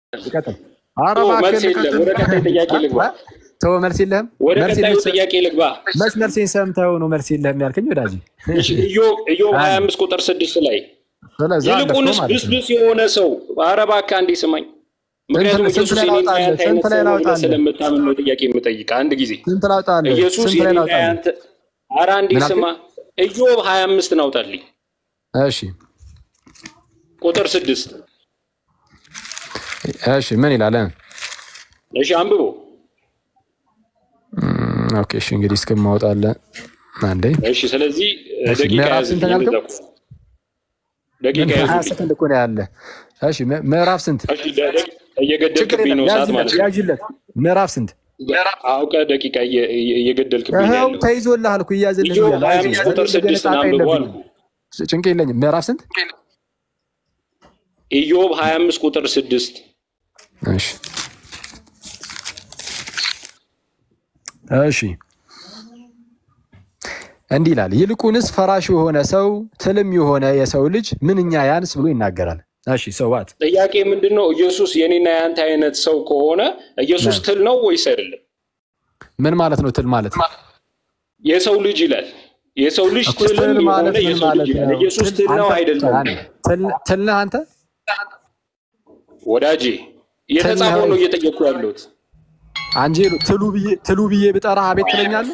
ቀጥል። ኧረ ኦ፣ እባክህ መልስ የለም። ልቀጥል። ወደ ቀጣይ ጥያቄ ልግባ። ተው መልስ የለህም። ወደ መልስ ቀጣዩ የለህም። ጥያቄ ልግባ። መች መልሴን ሰምተኸው ነው መልስ የለህም ያልከኝ ወዳጅ? እሺ፣ ኢዮብ ኢዮብ 25 ቁጥር 6 ላይ ስለዚህ አለፍከው ይልቁንስ ማለት ነው። ብስብስ የሆነ ሰው ኧረ እባክህ አንዴ ስማኝ። ምክንያቱም ስንት ኢየሱስ ላይ የኔና ላውጣልህ? ያንተ አይነት ስንት ላይ ሰው ነው ብለህ ላውጣልህ? ስለምታምን ነው ጥያቄ የምጠይቅህ። አንድ ጊዜ ስንት ላውጣልህ? ኢየሱስ ስንት ላይ የኔና ላውጣልህ? ያንተ ኧረ አንዴ ምን አልከኝ? ስማ። ኢዮብ 25 ናውጣልኝ እሺ ቁጥር 6 እሺ ምን ይላል? እሺ አንብቦ እም፣ ኦኬ እሺ እንግዲህ እስከማወጣልህ አንዴ እሺ ስለዚህ እሺ፣ ደቂቃ ምዕራፍ ያዝ ስንት ነው ያልከው? ደቂቃ ሀያ ያዝ ሰከንድ እኮ ነው ያለ። እሺ ም- ምዕራፍ ስንት? እሺ ደ- ደ- ችግር እየገደልክብኝ የለም ነው ሰዓት ያዥለት፣ ማለት ነው ያዥለት። ምዕራፍ ስንት? አውቀህ ደቂቃ እየ- እየ- እየገደልክብኝ ነው ይኸው ያለው ተይዞልሃል እኮ እያዘልህ ኢዮብ እያለ 25 ቁጥር አይዞህ፣ 6 ጣጣ አንብቦ የለብኝም። አልኩህ ጭንቅ የለኝም። ምዕራፍ ስንት? ኢዮብ 25 ቁጥር 6 እሺ እሺ እንዲህ ይላል፣ ይልቁንስ ፈራሽ የሆነ ሰው ትልም የሆነ የሰው ልጅ ምንኛ ያንስ ብሎ ይናገራል። እሺ ሰዋት ጥያቄ ምንድን ነው? ኢየሱስ የኔና የአንተ አይነት ሰው ከሆነ ኢየሱስ ነ- ትል ነው ወይስ አይደለም? ምን ማለት ነው? ትል ማለት የሰው ልጅ ይላል። የሰው ልጅ እኮ ትልም ትል የሆነ ማለት ምን የሰው ማለት ልጅ ይላል። ነው? ኢየሱስ ትል ትል ነው አንተ አይደለም? ትል- ትል ነህ አንተ? ወዳጄ የተጻፈው ነው እየጠየኩ ያለሁት። አንጂ ትሉ ብዬ ትሉ ብዬ ብጠራ አቤት ትለኛለህ?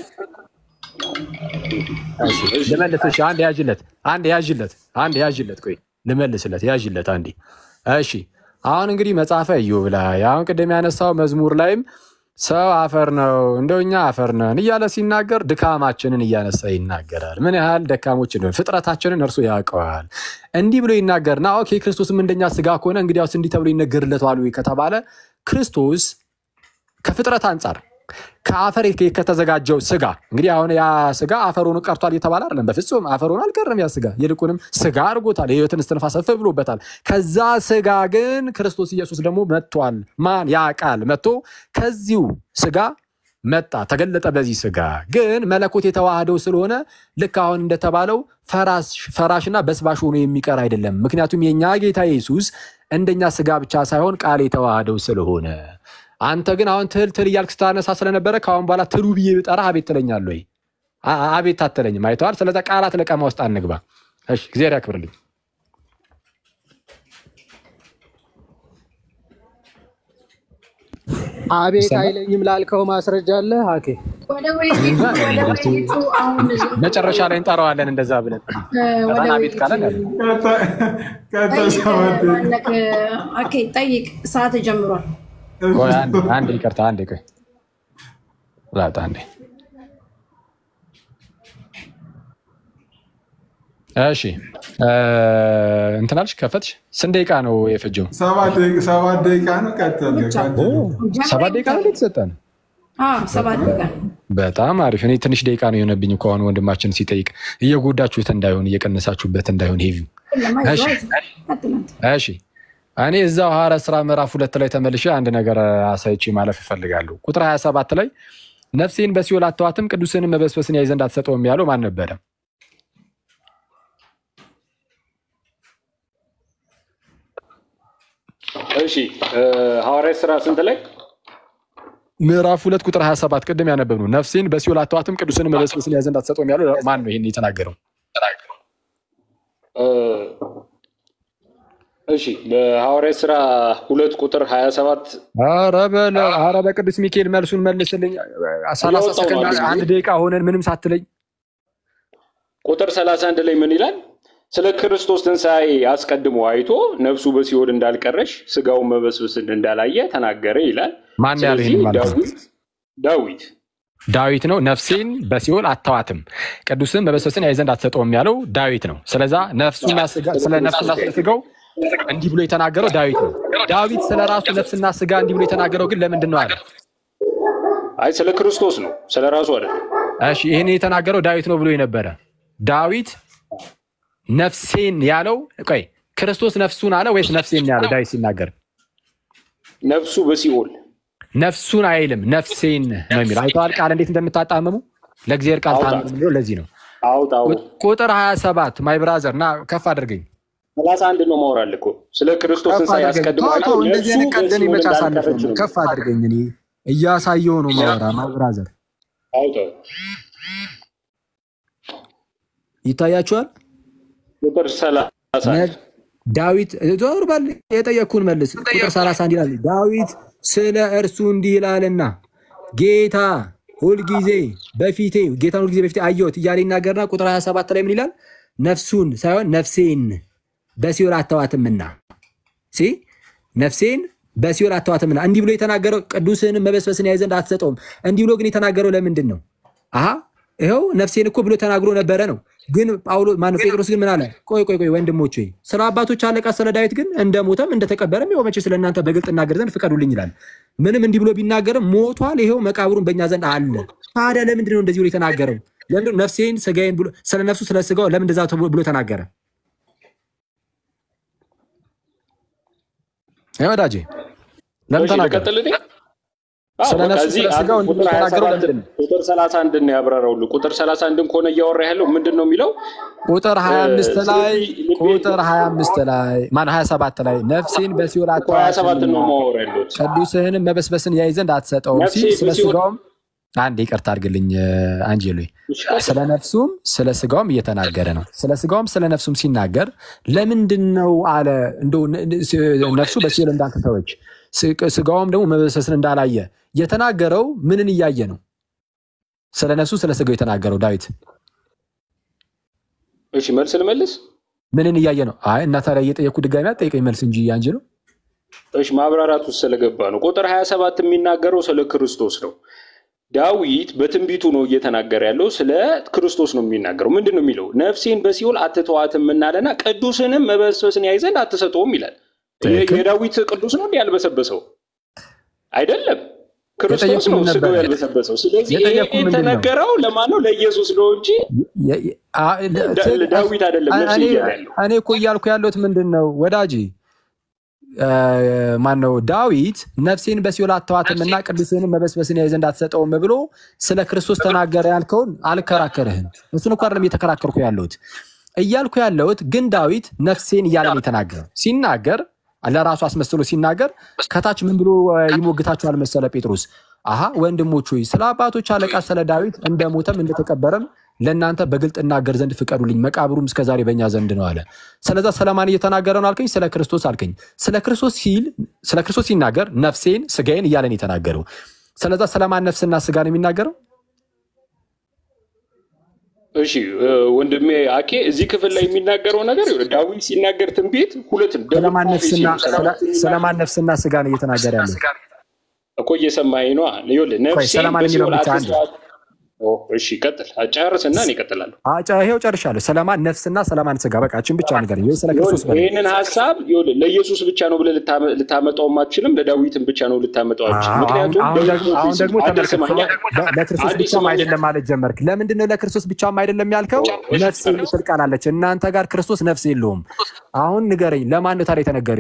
እሺ ልመልስ። እሺ አንድ ያዥለት፣ አንድ ያዥለት፣ አንድ ያዥለት። ቆይ ልመልስለት፣ ያዥለት አንዴ። እሺ አሁን እንግዲህ መጽሐፈ ኢዮብ ላይ አሁን ቅድም ያነሳው መዝሙር ላይም ሰው አፈር ነው እንደው እኛ አፈር ነን እያለ ሲናገር ድካማችንን እያነሳ ይናገራል። ምን ያህል ደካሞች እንደሆን ፍጥረታችንን እርሱ ያውቀዋል። እንዲህ ብሎ ይናገርና ኦኬ ክርስቶስም እንደኛ ስጋ ከሆነ እንግዲያውስ እንዲህ ተብሎ ይነገርለታል ወይ ከተባለ ክርስቶስ ከፍጥረት አንጻር ከአፈር ከተዘጋጀው ስጋ እንግዲህ አሁን ያ ስጋ አፈር ሆኖ ቀርቷል እየተባለ አይደለም። በፍጹም አፈር ሆኖ አልቀርም። ያ ስጋ ይልቁንም ስጋ አድርጎታል። የሕይወትን እስትንፋስ እፍ ብሎበታል። ከዛ ስጋ ግን ክርስቶስ ኢየሱስ ደግሞ መጥቷል። ማን ያ ቃል መጥቶ ከዚሁ ስጋ መጣ ተገለጠ። በዚህ ስጋ ግን መለኮት የተዋህደው ስለሆነ ልክ አሁን እንደተባለው ፈራሽና በስባሽ ሆኖ የሚቀር አይደለም። ምክንያቱም የኛ ጌታ ኢየሱስ እንደኛ ስጋ ብቻ ሳይሆን ቃል የተዋህደው ስለሆነ አንተ ግን አሁን ትል ትል እያልክ ስታነሳ ስለነበረ ከአሁን በኋላ ትሉ ብዬ ብጠራ አቤት ትለኛለህ ወይ? አ- አቤት አትለኝም። አይተዋል። ስለዚ ቃላት ለቀማ ውስጥ አንግባ። እሺ፣ እግዚአብሔር ያክብርልኝ። አቤት ይሰማል? አይለኝም ላልከው ማስረጃ አለ ሀኬ ወደ ውይይቱ ወደ ውይይቱ አሁን መጨረሻ ላይ እንጠራዋለን እንደዛ ብለን ወደ ከዛን አቤት ካለን ያለ ጠይቅ ኦኬ፣ ጠይቅ። ሰዓት ጀምሯል። ቆይ አንዴ አንዴ ይቅርታ፣ አንዴ ቆይ ላጣ አንዴ። እሺ እ እንትን አልሽ ከፈትሽ። ስንት ደቂቃ ነው የፈጀው? ሰባት ደቂቃ ሰባት ደቂቃ ነው። ቀጥል ቀጥል። ሰባት ደቂቃ ነው የተሰጠን። አዎ፣ ሰባት ደቂቃ በጣም አሪፍ። እኔ ትንሽ ደቂቃ ነው የሆነብኝ እኮ አሁን ወንድማችን ሲጠይቅ እየጎዳችሁት እንዳይሆን እየቀነሳችሁበት እንዳይሆን ሄቪ እሺ እሺ እኔ እዛው ሐዋርያት ሥራ ምዕራፍ ሁለት ላይ ተመልሼ አንድ ነገር አሳይቼ ማለፍ እፈልጋለሁ። ቁጥር 27 ላይ ነፍሴን በሲኦል አተዋትም ቅዱስንም መበስበስን ያይ ዘንድ አትሰጠውም ያለው ማን ነበረ? እሺ እ ሐዋርያት ሥራ ስንት ላይ ምዕራፍ ሁለት ቁጥር 27 ቅድም ያነበብነው ነፍሴን በሲኦል አተዋትም ቅዱስንም መበስበስን ያይ ዘንድ አትሰጠውም ያለው ማን ነው? ይህን የተናገረው እ እሺ በሐዋርያት ሥራ ሁለት ቁጥር 27 ኧረ በለው፣ ኧረ በቅዱስ ሚካኤል መልሱን መልስልኝ። ሰላሳ እያወጣሁ ነው ሰከንድ አዲስ አንድ ደቂቃ ሆነን ምንም ሳትለኝ ቁጥር 31 ላይ ምን ይላል? ስለ ክርስቶስ ትንሣኤ አስቀድሞ አይቶ ነፍሱ በሲኦል እንዳልቀረሽ ስጋውን መበስበስን እንዳላየ ተናገረ ይላል። ማን ያለው ስለዚህ ይህን ማለት ነው? ዳዊት ዳዊት ዳዊት ነው። ነፍሴን በሲኦል አተዋትም ቅዱስን መበስበስን ያይ ዘንድ አትሰጠውም ያለው ዳዊት ነው። ስለዛ ነፍሱና ስጋ- ስለ ነፍሱና ስለ ስጋው እንዲህ ብሎ የተናገረው ዳዊት ነው። ዳዊት ስለ ራሱ ነፍስና ስጋ እንዲህ ብሎ የተናገረው ግን ለምንድን ነው አለ? አይ ስለ ክርስቶስ ነው፣ ስለ ራሱ አይደለም። እሺ ይህን የተናገረው ዳዊት ነው ብሎ የነበረ ዳዊት ነፍሴን ያለው ቆይ ክርስቶስ ነፍሱን አለ ወይስ ነፍሴን ያለው? ዳዊት ሲናገር ነፍሱ በሲኦል ነፍሱን አይልም ነፍሴን ነው የሚለው። አይተዋል ቃል እንዴት እንደምታጣመሙ ለእግዚአብሔር ቃል አውጣ። ታመሙ ብሎ ለዚህ ነው አውጣው ቁጥር 27 ማይ ብራዘር ና ከፍ አድርገኝ ሰላሳ አንድ ነው ማውራል እኮ ስለ ክርስቶስ ከፍ ትንሣኤ አድርገኝ አስቀድሞ ተው አይቶ ተው፣ እንደዚህ ነፍሱ አይነት ቀልድ እኔ በሲኦል መች እንዳልቀረች አሳልፈኝ ነው ከፍ አድርገኝ እኔ እያሳየው ነው ማወራ ማብራዘር አውጣው ይታያችኋል ቁጥር ሰላሳ አንድ ነ- ዳዊት ዞር በል የጠየቅኩን መልስ ቁጥር 31 ይላል ዳዊት ስለ እርሱ እንዲህ ይላልና ጌታ ሁልጊዜ በፊቴ ጌታን ሁልጊዜ በፊቴ አየሁት እያለ ይናገርና ቁጥር 27 ላይ ምን ይላል ነፍሱን ሳይሆን ነፍሴን በሲኦል አተዋትምና ሲ ነፍሴን በሲኦል አተዋትምና እንዲህ ብሎ የተናገረው ቅዱስህንም መበስበስን ያይ ዘንድ አትሰጠውም እንዲህ ብሎ ግን የተናገረው ለምንድን ነው አሀ ይኸው ነፍሴን እኮ ብሎ ተናግሮ ነበረ ነው ግን ጳውሎስ ማነው ጴጥሮስ ግን ምን አለ ቆይ ቆይ ቆይ ወንድሞች ሆይ ስለ አባቶች አለቃ ስለ ዳዊት ግን እንደ ሞተም እንደተቀበረም ይኸው መቼ ስለ እናንተ በግልጥ እናገር ዘንድ ፍቀዱልኝ ይላል ምንም እንዲህ ብሎ ቢናገርም ሞቷል ይኸው መቃብሩን በእኛ ዘንድ አለ ታዲያ ለምንድን ነው እንደዚህ ብሎ የተናገረው ለምንድን ነው ነፍሴን ስጋዬን ብሎ ስለ ነፍሱ ስለ ስጋው ለምን እንደዛ ተብሎ- ብሎ ተናገረ ይኸው ወዳጄ ለምን እሺ ተናገረ ልቀጥል እኔ? አዎ፣ ስለ በቃ ነፍሱ እዚህ ስለ ስጋው ቁጥር እንደተናገረው 27 ለምንድን ነው? ቁጥር 31 ነው ያብራራውልህ። ቁጥር 31 ከሆነ እያወራ ያለው ምንድን ነው የሚለው? ቁጥር 25 ላይ ስለዚህ ቁጥር 25 ላይ ማን 27 ላይ ነፍሴን በሲኦል እኮ 27 ነው አተዋትምና ማወራ ያለሁት። ቅዱስህንም መበስበስን ያይ ዘንድ አትሰጠውም ነፍሴ ሲል ስለ በሲኦል- ስጋውም አንድ ይቅርታ አድርግልኝ አንጀሎ ስለ ነፍሱም ስለ ስጋውም እየተናገረ ነው። ስለ ስጋውም ስለ ነፍሱም ሲናገር ለምንድን ነው አለ እንደው ነ- ነ- ነፍሱ በሲኦል እንዳልተተወች ስ- ስጋውም ደግሞ መበስበስን እንዳላየ የተናገረው ምንን እያየ ነው? ስለ ነፍሱ ስለ ስጋው የተናገረው ዳዊት እሺ መልስ ልመልስ። ምንን እያየ ነው? አይ እና ታዲያ እየጠየኩ ድጋሚ አትጠይቀኝ መልስ እንጂ አንጀሎ እሺ ማብራራት ውስጥ ስለገባ ነው። ቁጥር 27 የሚናገረው ስለ ክርስቶስ ነው። ዳዊት በትንቢቱ ነው እየተናገረ ያለው ስለ ክርስቶስ ነው የሚናገረው። ምንድን ነው የሚለው? ነፍሴን በሲኦል አትተዋትም እናለና ቅዱስንም መበስበስን ያይ ዘንድ አትሰጠውም ይላል። ትክክል። የዳዊት ቅዱስ ነው እንዲህ ያልበሰበሰው አይደለም፣ ክርስቶስ የጠየኩህ ነው ምን ስጋው ነበር? ያልበሰበሰው። ስለዚህ ይሄ የጠየኩህ ምንድን ነው? የተነገረው ለማን ነው? ለኢየሱስ ነው እንጂ የ- የ- አ- ለ- ዳ- ት- ለዳዊት አይደለም ነፍሴ እኔ- እያለ ያለው። እኔ እኮ እያልኩ ያለሁት ምንድን ነው ወዳጅ ማን ነው ዳዊት ነፍሴን በሲኦል አተዋትም እና ቅዱስህንም መበስበስን ያይ ዘንድ አትሰጠውም ብሎ ስለ ክርስቶስ ተናገረ ያልከውን አልከራከርህም። እሱን እኮ አይደለም እየተከራከርኩ ያለሁት እያልኩ ያለሁት ግን ዳዊት ነፍሴን እያለ ነው የተናገረው። ሲናገር ለራሱ አስመስሎ ሲናገር ከታች ምን ብሎ እ, ይሞግታችኋል መሰለ ጴጥሮስ አሀ ወንድሞች ሆይ ስለ አባቶች አለቃ ስለ ዳዊት እንደሞተም እንደተቀበረም ለእናንተ በግልጥ እናገር ዘንድ ፍቀዱልኝ፣ መቃብሩም እስከዛሬ በእኛ ዘንድ ነው አለ። ስለዛ ስለማን እየተናገረ ነው አልከኝ? ስለ ክርስቶስ አልከኝ። ስለ ክርስቶስ ሲል ስለ ክርስቶስ ሲናገር ነፍሴን ስጋዬን እያለ ነው የተናገረው። ስለዛ ስለማን ነፍስና ስጋ ነው የሚናገረው? እሺ እ፣ ወንድሜ አኬ እዚህ ክፍል ላይ የሚናገረው ነገር ይኸውልህ፣ ዳዊት ሲናገር ትንቢት ሁለት ነው። ደብል ስለማን ፕሮፌሲ ነፍስና ነው። ሰላም ስለማን ነፍስና ስጋ ነው እየተናገረ ያለው? እኮ እየሰማኸኝ ነዋ። ይኸውልህ ነፍሴን ሰላማን የሚለው በሲኦል ብቻ አንድ። አትተዋት። ኦ፣ እሺ ቀጥል፣ ጨርስና እኔ እቀጥላለሁ። አጫ ይሄው ጨርሻለሁ። ስለማን ነፍስና ስለማን ስጋ በቃ እችን ብቻ ነገር ወይ ስለ ክርስቶስ በል። ይህንን ሀሳብ ይኸውልህ ለኢየሱስ ብቻ ነው ብለህ ልታመ- ልታመጣውም አትችልም፣ ለዳዊትም ብቻ ነው ልታመጣው አትችልም። አሁን ምክንያቱም አሁን ደብል ደግሞ አሁን ፕሮፌሲ ደግሞ አንድ ተመልከት፣ ስማኛ፣ ስለ- ለክርስቶስ አንድ ብቻም ስማኛ። አይደለም ማለት ጀመርክ። ለምንድን ነው ለክርስቶስ ብቻም አይደለም ያልከው? እሺ፣ ነፍስ የምትል ቃል አለች። እናንተ ጋር ክርስቶስ ነፍስ የለውም። አሁን ንገረኝ፣ ለማን ነው ታዲያ የተነገረ?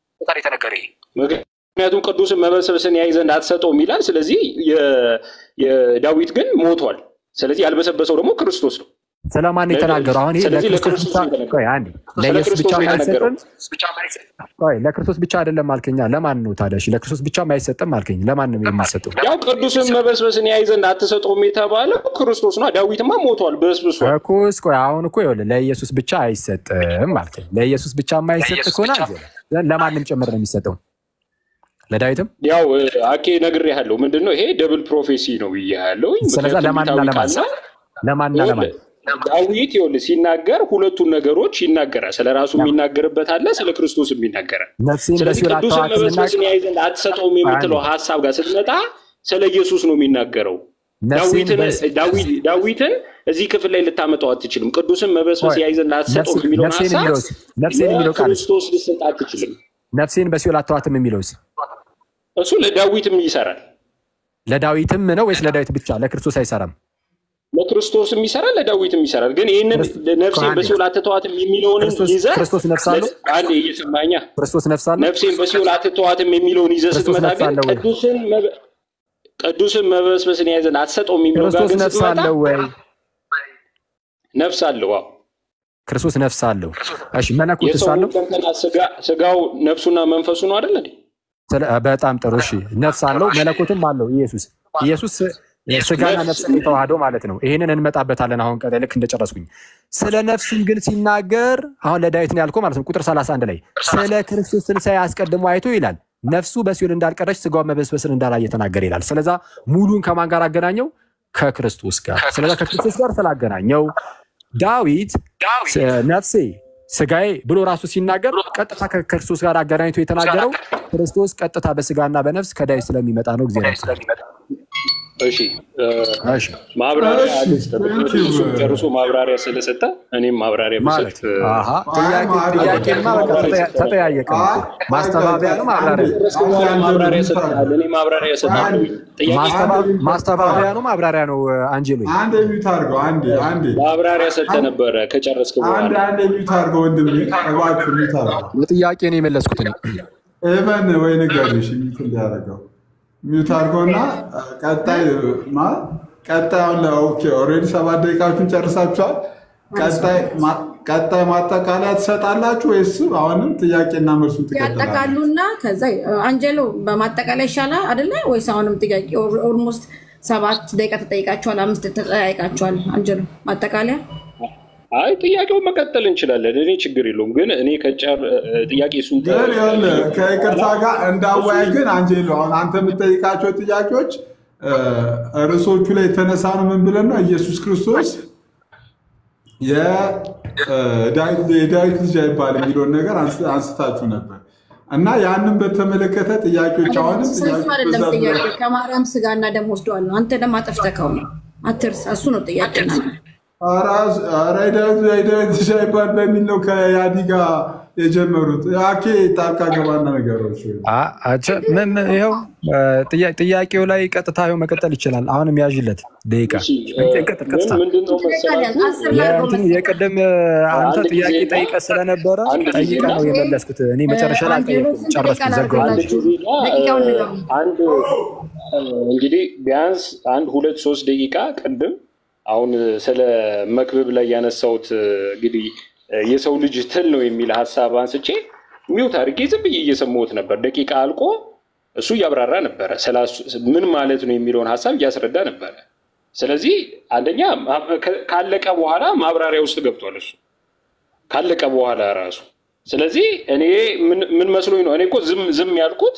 ይሄ? ምክንያቱም ቅዱስን መበሰብስን ያይ ዘንድ አትሰጠውም ይላል። ስለዚህ የ- የዳዊት ግን ሞቷል። ስለዚህ ያልበሰበሰው ደግሞ ክርስቶስ ነው። ስለማን ነው የተናገረው? አሁን ይሄ ስለዚህ ለክርስቶስ ለክርስቶስ ብቻ ነው የተነገረው። ቆይ አንዴ፣ ስለ ለኢየሱስ ክርስቶስ ብቻ ነው የተነገረው። አይሰጥም? ቆይ ለክርስቶስ ብቻ አይደለም አልከኛ። ለማን ነው ታዲያ? እሺ ለክርስቶስ ብቻ አይሰጥም አልከኝ። ለማን ነው የሚሰጠው? ያው ቅዱስን መበስበስን ያይ ዘንድ አትሰጠውም የተባለው ክርስቶስ ነው። ዳዊትማ ሞቷል፣ በስብሷል። እኮስ ቆይ አሁን እኮ ይኸውልህ ለኢየሱስ ብቻ አይሰጥም አልከኝ። ለኢየሱስ ብቻ የማይሰጥ ከሆነ ለማንም ጭምር ነው የሚሰጠው፣ ለዳዊትም። ያው እ፣ አኬ ነግሬሃለሁ። ምንድን ነው ይሄ ደብል ፕሮፌሲ ነው ብያለሁ። ስለዛ ለማንና ለማን ለማንና ለማን ዳዊት ይኸውልህ ሲናገር ሁለቱን ነገሮች ይናገራል። ስለ ራሱ የሚናገርበት አለ፣ ስለ ክርስቶስ የሚናገራል። ነፍሴን ስለዚህ በሲኦል ቅዱስን አተዋትምና መበስበስን ያይ ዘንድ አትሰጠውም የምትለው ሀሳብ ጋር ስትመጣ ስለ ኢየሱስ ነው የሚናገረው። ነፍሴን ዳዊትን በስ- ዳዊት- ዳዊትን እዚህ ክፍል ላይ ልታመጣው አትችልም። ቅዱስን መበስበስ ቆይ፣ ያይ ዘንድ አትሰጠውም ነፍሴን- የሚለውን ነፍሴን ሀሳብ የሚለውስ- ነፍሴን የሚለው ቃል ለክርስቶስ ልሰጥ አትችልም። ነፍሴን በሲኦል አተዋትም የሚለውስ እሱ ለዳዊትም ይሰራል፣ ለዳዊትም ነው ወይስ ለዳዊት ብቻ? ለክርስቶስ አይሰራም። ለክርስቶስም ይሰራል፣ ለዳዊትም ይሰራል። ግን ይህንን ክርስቶስ- ነፍሴን አንዴ። በሲኦል አትተዋትም የሚለውን ክርስቶስ- ይዘህ ክርስቶስ ነፍስ አለው? አንዴ እየሰማኛ ክርስቶስ ነፍስ አለ? ነፍሴን በሲኦል አትተዋትም የሚለውን ይዘህ ክርስቶስ ስትመጣ ነፍስ ግን አለው ወይ? ቅዱስን መበ- ቅዱስን መበስበስን ያዘን አትሰጠውም የሚለው ጋር ክርስቶስ ግን ነፍስ ስትመጣ አለው ወይ? ነፍስ አለው። አዎ ክርስቶስ ነፍስ አለው። እሺ መለኮትስ የሰው አለው? ሁለንተና ስጋ- ስጋው ነፍሱና መንፈሱ ነው አይደል እንዴ? ስለ- በጣም ጥሩ። እሺ ነፍስ አለው፣ መለኮትም አለው። ኢየሱስ ኢየሱስ ስጋና ነፍስ የተዋህደው ማለት ነው። ይህንን እንመጣበታለን አሁን ቀጣይ ልክ እንደጨረስኩኝ። ስለ ነፍሱም ግን ሲናገር አሁን ለዳዊት ነው ያልከው ማለት ነው። ቁጥር 31 ላይ ስለ ክርስቶስ ትንሣኤ አስቀድሞ አይቶ ይላል ነፍሱ በሲኦል እንዳልቀረች ስጋው መበስበስን እንዳላየ ተናገረ ይላል። ስለዛ ሙሉን ከማን ጋር አገናኘው? ከክርስቶስ ጋር። ስለዛ ከክርስቶስ ጋር ስላገናኘው ዳዊት ስ- ነፍሴ ስጋዬ ብሎ ራሱ ሲናገር ቀጥታ ከክርስቶስ ጋር አገናኝቶ የተናገረው ክርስቶስ ቀጥታ በስጋና በነፍስ ከዳዊት ስለሚመጣ ነው። ጊዜ እሺ እ፣ ማብራሪያ አልስጥ። እሱ ጨርሶ ማብራሪያ ስለሰጠ እኔም ማብራሪያ ማለት ብሰጥ እ፣ አሃ፣ ጥያቄ ጥያቄማ በቃ ተጠያ- ተጠያየቀ ነው እኮ። ማስተባበያ ነው ማብራሪያ ነው? ከጨረስክ በኋላ ማብራሪያ ሰጥሃል። እኔ ማብራሪያ ሰጥሃለሁ። ጥያቄ ማስተባ- ማስተባበያ ነው ማብራሪያ ነው? አንጀሎ አንድ የሚዩት አድርገው። አንዴ አንዴ ማብራሪያ ሰጥተህ ነበረ ከጨረስክ አንድ በኋላ አንድ የሚዩት አድርገው ወንድም እባክህ የሚዩት አድርገው። ለጥያቄ ነው የመለስኩት እኔ። ኤቨን ወይ ንገሪሽ ሚዩት እንዲያደርገው ሚዩት አድርገውና ቀጣይ ማ ቀጣይ አሁን ኦኬ ኦልሬዲ ሰባት ደቂቃዎችን ጨርሳችኋል። ቀጣይ ማ- ቀጣይ ማጠቃለያ ትሰጣላችሁ ወይስ አሁንም ጥያቄና መልሱን ትቀጥላላችሁ? ያጠቃሉና ከዛ አንጀሎ በማጠቃላይ ይሻላል አይደለ ወይስ አሁንም ጥያቄ ኦልሞስት ሰባት ደቂቃ ተጠይቃችኋል፣ አምስት ተጠያይቃችኋል። አንጀሎ ማጠቃለያ አይ ጥያቄውን መቀጠል እንችላለን። እኔ ችግር የለውም። ግን እኔ ከጨር ጥያቄ እሱን ግን ይኸውልህ ከይቅርታ ጋር እንዳወያይ ግን አንጀሎ አሁን አንተ የምጠይቃቸው ጥያቄዎች እ፣ ርዕሶቹ ላይ የተነሳ ነው። ምን ብለን ነው ኢየሱስ ክርስቶስ የዳዊት የዳዊት ልጅ አይባል የሚለውን ነገር አንስ- አንስታችሁ ነበር እና ያንን በተመለከተ ጥያቄዎች አሁንም እሱ ጥያቄዎች አይደለም በዛ ዙሪያ- ጥያቄ ከማርያም ስጋና ደም ወስደዋል ነው። አንተ ደግሞ አጠፍተከው ነው። አትርሳ። እሱ ነው ጥያቄ። ኧረ ኧረ የዳዊት የዳዊት ልጅ አይባል በሚል ነው ከያዲ ጋር የጀመሩት። አኬ ጣልቃ ገባና ነገሮች አ- አቸ- ምን- ምን- ይኸው እ፣ ጥያ- ጥያቄው ላይ ቀጥታ ይኸው መቀጠል ይችላል። አሁንም ያዥለት ደቂቃ ቀጥል፣ ቀጥታ ምንድን ነው መሰላችሁ? አስር ላይ አድርጎ የእንትን የቅድም እ፣ አንተ አንድ ጊዜ ጥያቄ እና- ጠይቀ ስለነበረ አንድ ጊዜ ጠይቀ ነው እና- የመለስኩት። እኔ መጨረሻ ላይ አንጀሎ አልጠየኩም፣ ስንት ጨረስኩ፣ ደቂቃ ዘጋሁ። አንድ ላድርግላችሁ? ጊዜ እና ደቂቃውን እ፣ ንገሩ። አንድ እ፣ እንግዲህ ቢያንስ አንድ ሁለት ሶስት ደቂቃ ቅድም አሁን ስለ መክብብ ላይ ያነሳሁት እ፣ እንግዲህ እ፣ የሰው ልጅ ትል ነው የሚል ሀሳብ አንስቼ ሚውት አድርጌ ዝም ብዬ እየሰማሁት ነበር። ደቂቃ አልቆ እሱ እያብራራ ነበረ። ስላሱ- ምን ማለት ነው የሚለውን ሀሳብ እያስረዳ ነበረ። ስለዚህ አንደኛ ማ- ከ- ካለቀ በኋላ ማብራሪያ ውስጥ ገብቷል እሱ ካለቀ በኋላ ራሱ። ስለዚህ እኔ ምን- ምን መስሎኝ ነው እኔ እኮ ዝም ዝም ያልኩት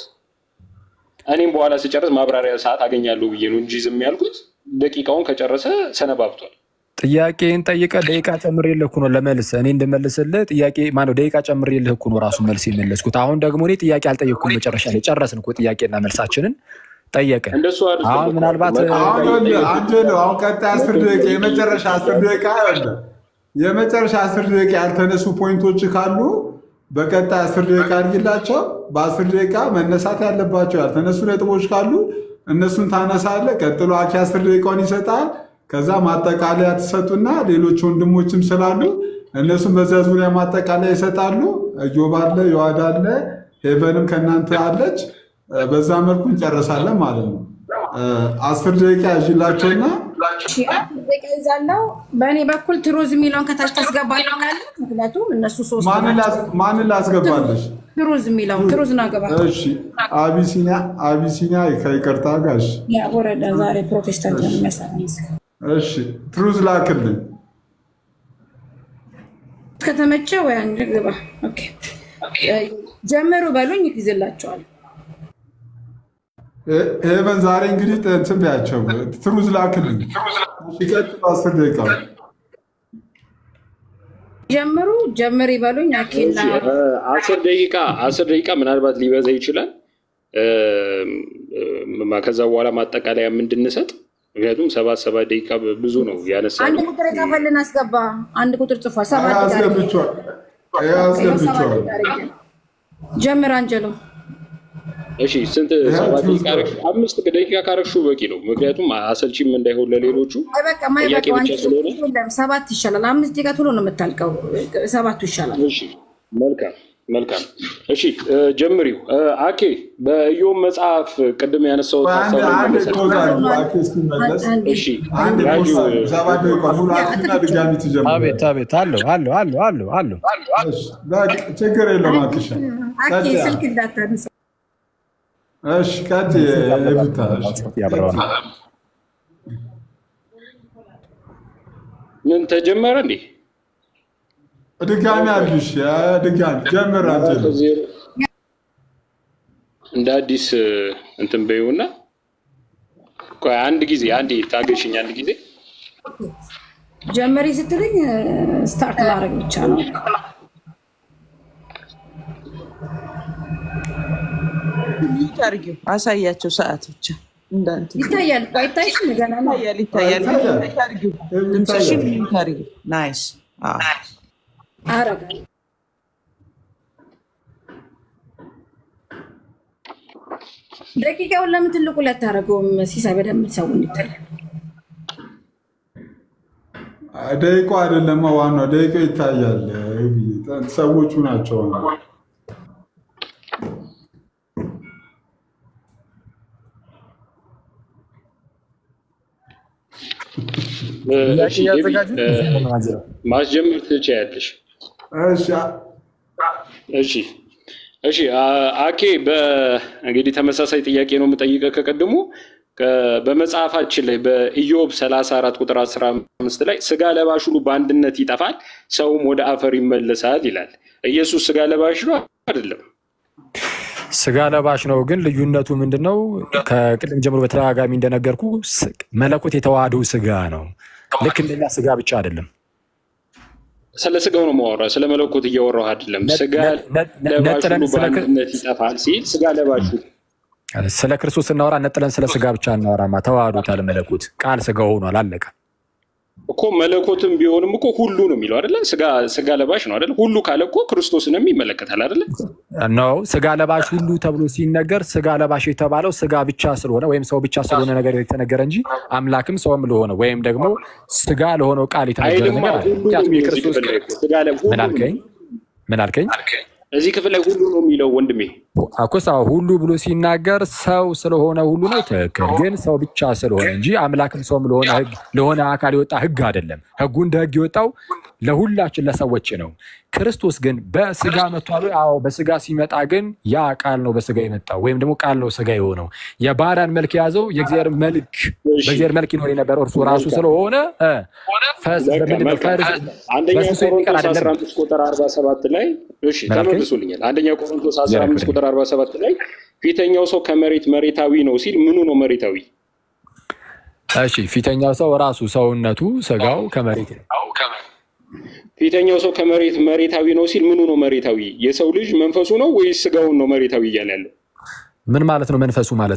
እኔም በኋላ ስጨርስ ማብራሪያ ሰዓት አገኛለሁ ብዬ ነው እንጂ ዝም ያልኩት ደቂቃውን ከጨረሰ ሰነባብቷል። ጥያቄን ጠይቀ ደቂቃ ጨምሬልህ እኮ ነው ለመልስ እኔ እንድመልስልህ ጥያቄ ማነው ደቂቃ ጨምሬልህ እኮ ነው ራሱ መልስ የመለስኩት። አሁን ደግሞ እኔ ጥያቄ አልጠየቅኩም። መጨረሻ ላይ ጨረስን እኮ ጥያቄና መልሳችንን ጠየቅን። እንደሱ አይደለም አሁን እኮ። ምናልባት መ- አሁን ይኸውልህ አንጀሎ አሁን ቀጣይ አስር ደቂቃ የመጨረሻ አስር ደቂቃ ይኸውልህ የመጨረሻ አስር ደቂቃ ያልተነሱ ፖይንቶች ካሉ በቀጣይ አስር ደቂቃ አድርጊላቸው። በአስር ደቂቃ መነሳት ያለባቸው ያልተነሱ ነጥቦች ካሉ እነሱን ታነሳለህ። ቀጥሎ አኪ አስር ደቂቃውን ይሰጣል። ከዛ ማጠቃለያ ትሰጡና ሌሎች ወንድሞችም ስላሉ እነሱም በዚያ ዙሪያ ማጠቃለያ ይሰጣሉ። እዮብ አለ፣ ዮዋድ አለ፣ ሄቨንም ከእናንተ አለች። በዛ መልኩ እንጨርሳለን ማለት ነው። አስር ደቂቃ ያዥላቸውና እሺ፣ አስር ደቂቃ ይዛለው። በእኔ በኩል ትሩዝ የሚለውን ከታች ታስገባለህ። ምክንያቱም እነሱ ሶስት ማንን ናቸው። ላስ- ማንን ላስገባለች? ትሩዝ የሚለውን ትሩዝ ነው ገባ እሺ አቢሲኒያ አቢሲኒያ ከይቅርታ ጋር እሺ ያ ወረዳ ዛሬ ፕሮቴስታንት ነው የሚያሳይ እሺ ትሩዝ ላክልኝ። ከተመቸ ወይ አንድ ግባ። ኦኬ ጀምሩ በሉኝ ይይዝላቸዋል። ሄ- ሄቨን ዛሬ እንግዲህ እንትን ቢያቸው ትሩዝ ላክልኝ። ሲቀጥሉ አስር ደቂቃ ጀምሩ ጀምር ይበሉኝ። አኬና እ፣ አስር ደቂቃ አስር ደቂቃ ምናልባት ሊበዛ ይችላል። እም፣ እም፣ ከዛ በኋላ ማጠቃለያ እንድንሰጥ ምክንያቱም ሰባት ሰባት ደቂቃ ብዙ ነው ያነሳ አንድ ቁጥር የጻፈልን አስገባ። አንድ ቁጥር ጽፏል። ሰባት ጋር አስገብቸዋል አስገብቸዋል። ጀምር አንጀሎ እሺ ስንት ሰባት ደቂቃ አረግሽ? አምስት ደቂቃ ካረግሹ በቂ ነው። ምክንያቱም አሰልቺም እንዳይሆን ለሌሎቹ አይበቃ ጥያቄ ማይበቃ ብቻ ስለሆነ የለም ሰባት ይሻላል። አምስት ደቂቃ ቶሎ ነው የምታልቀው። ሰባቱ ይሻላል። እሺ መልካም መልካም እሺ፣ እ፣ ጀምሪው እ፣ አኬ በኢዮብ መጽሐፍ ቅድም ያነሳሁት አንድ ሀሳብ አንድ መለሰ። ፖዝ አድርጉ። አኬ እስኪመለስ እሺ አንድ ያዩ ፖዝ አድርጉ። ሰባት ደቂቃ ሙሉ አክና ድጋሚ ትጀምራለህ። አቤት አቤት አለው አለው አለው አለው አለው እሺ፣ በቃ ችግር የለውም አክሻ አኬ ቀጥይ። ስልክ እንዳታነሳ። እሺ ቀጥይ ኤቢታ። እሺ። ያብረዋል ምን ተጀመረ እንዴ? ድጋሚ አድርጊሽ። ድጋሚ ጀምር አንተ ዜሮ እንደ አዲስ እ፣ እንትን በይውና ቆይ አንድ ጊዜ አንዴ ታገሽኝ አንድ ጊዜ ጀመሪ ስትልኝ ስታርት ማድረግ ብቻ ነው። ሚዩት አድርጊው፣ አሳያቸው ሰዓት ብቻ እንዳንተ ይታያል እኮ አይታይሽም? ገና ነው። ይታያል ይታያል። ይታያል። ሚዩት አድርጊው፣ ድምፅሽን ሚዩት አድርጊው። ናይስ አዎ። አረጋለሁ። ደቂቃውን ለምን ትልቁ ላይ አታደርገውም? ሲሳይ በደንብ ሰው እንዲታይ ደቂቃው አይደለም ዋናው፣ ደቂቃው ይታያል። ሰዎቹ ናቸው ዋናው። እ፣ ጥያቄ እሺ እያዘጋጁ ኤቢ፣ እ፣ ማስጀመር ትችያለሽ። እሺ እሺ እሺ አ- አኬ በእንግዲህ ተመሳሳይ ጥያቄ ነው የምጠይቀህ ከቀድሞ ከ- በመጽሐፋችን ላይ በኢዮብ 34 ቁጥር 15 ላይ ስጋ ለባሽ ሁሉ በአንድነት ይጠፋል፣ ሰውም ወደ አፈር ይመለሳል ይላል። ኢየሱስ ስጋ ለባሽ ነው አይደለም? ስጋ ለባሽ ነው። ግን ልዩነቱ ምንድን ነው? ከቅድም ጀምሮ በተደጋጋሚ እንደነገርኩ ስ- መለኮት የተዋህደው ስጋ ነው። ልክ እንደኛ ስጋ ብቻ አይደለም። ስለ ስጋው ነው ማወራ፣ ስለ መለኮት እያወራሁ አይደለም። ነ- ስጋ ነ- ነ- ለባሽ ነጥለን ሁሉ ስለ ክር- በአንድነት ይጠፋል ሲል ስጋ ለባሽ ሁሉ ስለ ክርስቶስ ስናወራ ነጥለን ስለ ስጋ ብቻ እናወራማ። ተዋህዶታል። መለኮት ቃል ስጋ ሆኗል። አለቀ። እኮ መለኮትም ቢሆንም እኮ ሁሉ ነው የሚለው አይደለ? ስጋ ስጋ ለባሽ ነው አይደለ? ሁሉ ካለ እኮ ክርስቶስንም ይመለከታል አይደለ? ነው ስጋ ለባሽ ሁሉ ተብሎ ሲነገር ስጋ ለባሽ የተባለው ስጋ ብቻ ስለሆነ ወይም ሰው ብቻ ስለሆነ ነገር የተነገረ እንጂ አምላክም ሰውም ለሆነ ወይም ደግሞ ስጋ ለሆነው ቃል የተነገረ አይልማ ነገር አለ። ሁሉ ነው ምክንያቱም የሚለው እዚህ የክርስቶስ ክፍል ላይ እኮ። ስጋ ለ- ሁሉ ምን ነው አልከኝ? ምን አልከኝ? እዚህ ክፍል ላይ ሁሉ ነው የሚለው ወንድሜ። አኮሳ ሁሉ ብሎ ሲናገር ሰው ስለሆነ ሁሉ ነው ትክክል። ግን ሰው ብቻ ስለሆነ እንጂ አምላክም ሰውም ለሆነ ህግ ለሆነ አካል የወጣ ህግ አይደለም። ህጉ እንደ ህግ የወጣው ለሁላችን ለሰዎች ነው። ክርስቶስ ግን በስጋ መጥቷል። አዎ በስጋ ሲመጣ ግን ያ ቃል ነው በስጋ የመጣው ወይም ደግሞ ቃል ነው ስጋ የሆነው። የባሪያን መልክ የያዘው የእግዚአብሔር መልክ በእግዚአብሔር መልክ ይኖር የነበረ እርሱ ራሱ ስለሆነ እ፣ ፈስ- በቃ በምንድን ነው? መልካም። ፈርስ- አንደኛ በስሱ የሚቀር ቆሮንቶስ አይደለም። 15 ቁጥር 47 ላይ እሺ ምን አልከኝ? ተመልሶልኛል። አንደኛ ቆሮንቶስ 15 ዘረክብኝ። ቁጥር 47 ላይ ፊተኛው ሰው ከመሬት መሬታዊ ነው ሲል ምኑ ነው መሬታዊ? እሺ ፊተኛው ሰው ራሱ ሰውነቱ ስጋው ከመሬት ነው። ፊተኛው ሰው ከመሬት መሬታዊ ነው ሲል ምኑ ነው መሬታዊ? የሰው ልጅ መንፈሱ ነው ወይስ ስጋውን ነው መሬታዊ እያለ ያለው? ምን ማለት ነው መንፈሱ ማለት?